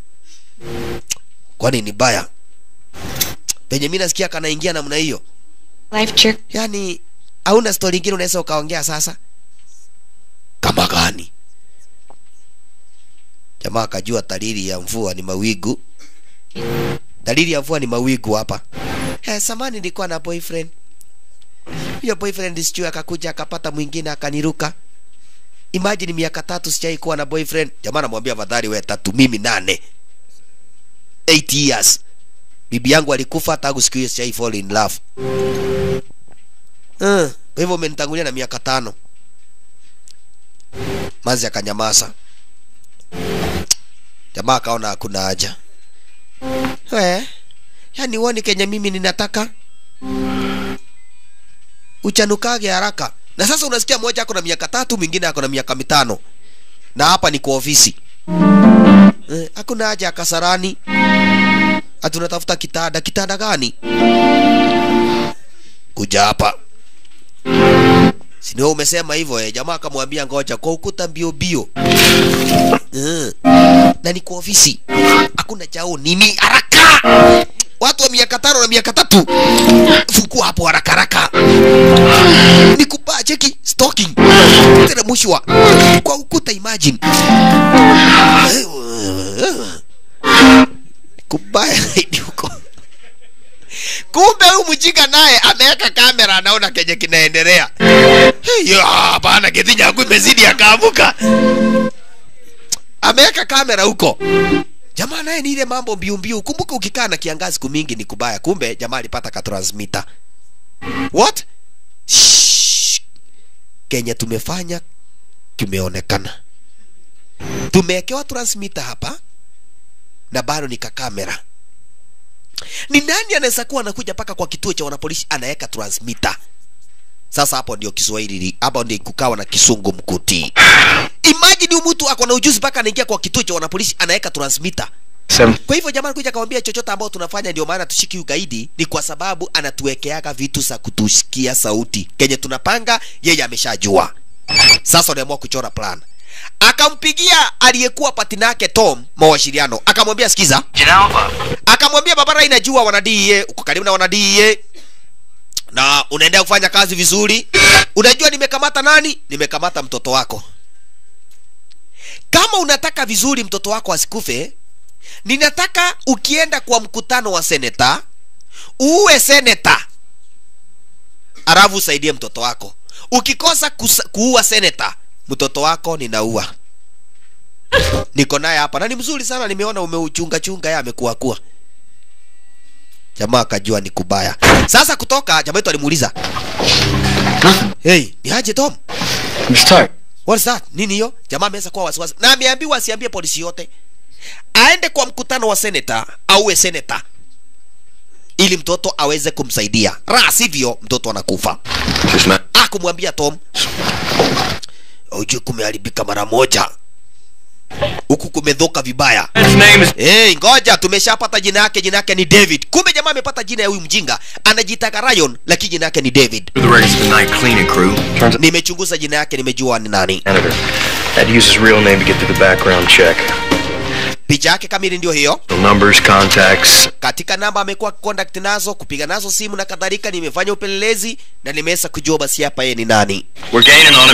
kwani ni baya penye mi nasikia kanaingia namna hiyo Life jerk. yani hauna stori ingine unaweza ukaongea sasa kama gani jamaa akajua dalili ya mvua ni mawigu dalili ya mvua ni mawigu hapa eh, samani nilikuwa na boyfriend hiyo boyfriend sijui akakuja akapata mwingine akaniruka imagine miaka tatu sijai kuwa na boyfriend jamaa anamwambia fadhali we tatu mimi nane 8 years bibi yangu alikufa tangu siku hiyo sijai fall in love uh, kwa hivyo umenitangulia na miaka tano mazi akanyamaza jamaa akaona hakuna haja we yani uoni kenye mimi ninataka uchanukage haraka na sasa unasikia mmoja ako na miaka tatu mwingine ako na miaka mitano na hapa ni kwa ofisi eh, hakuna haja ya kasarani hatunatafuta kitanda kitanda gani kuja hapa sinio umesema hivyo eh. jamaa akamwambia ngoja kwa ukuta mbio mbio eh. na ni kwa ofisi hakuna chao nini haraka watu wa miaka tano na miaka tatu fungua hapo haraka haraka nikupaa cheki stalking teremshwa kwa ukuta imagine kubaya zaidi huko kumbe huyu mjinga naye ameweka kamera anaona kenye kinaendelea hiyo hapana kiti yangu imezidi akaamuka ameweka kamera huko jamaa naye ni ile mambo mbiu mbiu kumbuka ukikaa na kiangazi siku mingi ni kubaya kumbe jamaa alipata katransmitter what Shh. kenye tumefanya kimeonekana tumewekewa transmitter hapa na bado ni kakamera ni nani anaweza kuwa anakuja mpaka kwa kituo cha wanapolisi anaweka transmitter sasa hapo ndio kiswahili hapo ndio kukawa na kisungu mkuti imagine huyu mtu ako na ujuzi mpaka anaingia kwa kituo cha wanapolisi anaweka transmitter kwa hivyo jamaa kuja akamwambia chochote ambao tunafanya ndio maana tushiki ugaidi ni kwa sababu anatuwekeaga vitu za kutushikia sauti kenye tunapanga yeye ameshajua sasa unaamua kuchora plan akampigia aliyekuwa patina yake tom mawasiliano akamwambia sikiza Janalva, akamwambia babara inajua wana DEA uko karibu na wana DEA na unaendelea kufanya kazi vizuri unajua nimekamata nani nimekamata mtoto wako kama unataka vizuri mtoto wako asikufe ninataka ukienda kwa mkutano wa seneta uwe seneta alafu usaidie mtoto wako ukikosa kusa, kuua seneta mtoto wako ninaua niko naye hapa na ni mzuri sana nimeona umeuchunga chunga yeye amekuwa kuwa jamaa akajua ni kubaya sasa kutoka jamaa yetu alimuuliza hey ni aje tom What's that? Nini hiyo? Jamaa ameweza kuwa wasiwasi. Na ameambiwa asiambie polisi yote. Aende kwa mkutano wa seneta auwe seneta. ili mtoto aweze kumsaidia la sivyo mtoto anakufa akumwambia tom ujue kumeharibika mara moja huku kumedhoka vibaya hey, ngoja tumeshapata jina yake jina yake ni david kumbe jamaa amepata jina ya huyu mjinga anajitaka rayon lakini jina yake ni david The records of the night cleaning crew. Turns out nimechunguza jina yake nimejua ni nani Senator had to use his real name to get through the background check. picha yake kamili ndio hiyo The numbers, contacts, katika namba amekuwa contact nazo kupiga nazo simu na kadhalika nimefanya upelelezi na nimeweza kujua basi hapa yeye ni nani we're gaining on him.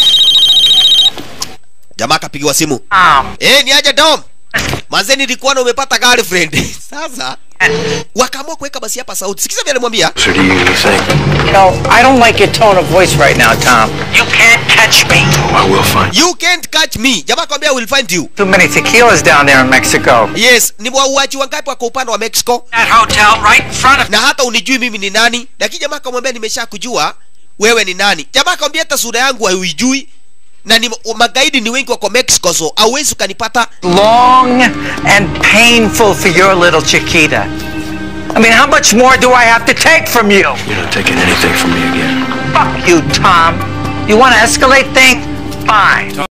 jamaa akapigiwa simu eh ni aje dom manze nilikuwa na umepata girlfriend sasa wakaamua kuweka basi hapa sauti sikiza vile alimwambia So do you really think? You know, I don't like your tone of voice right now, Tom. You can't catch me. Oh, I will find you can't catch me jamaa akwambia I will find you Too many tequilas down there in Mexico. yes ni wauaji wangapi wako upande wa mexico That hotel right in front of na hata unijui mimi ni nani lakini jamaa akamwambia nimesha kujua wewe ni nani jamaa akamwambia hata sura yangu hauijui na ni magaidi ni wengi wako mexico so hauwezi ukanipata long and painful for your little Chiquita. I mean, how much more do I have to take from you? You're not taking anything from me again. Fuck you, Tom. You want to escalate things? Fine.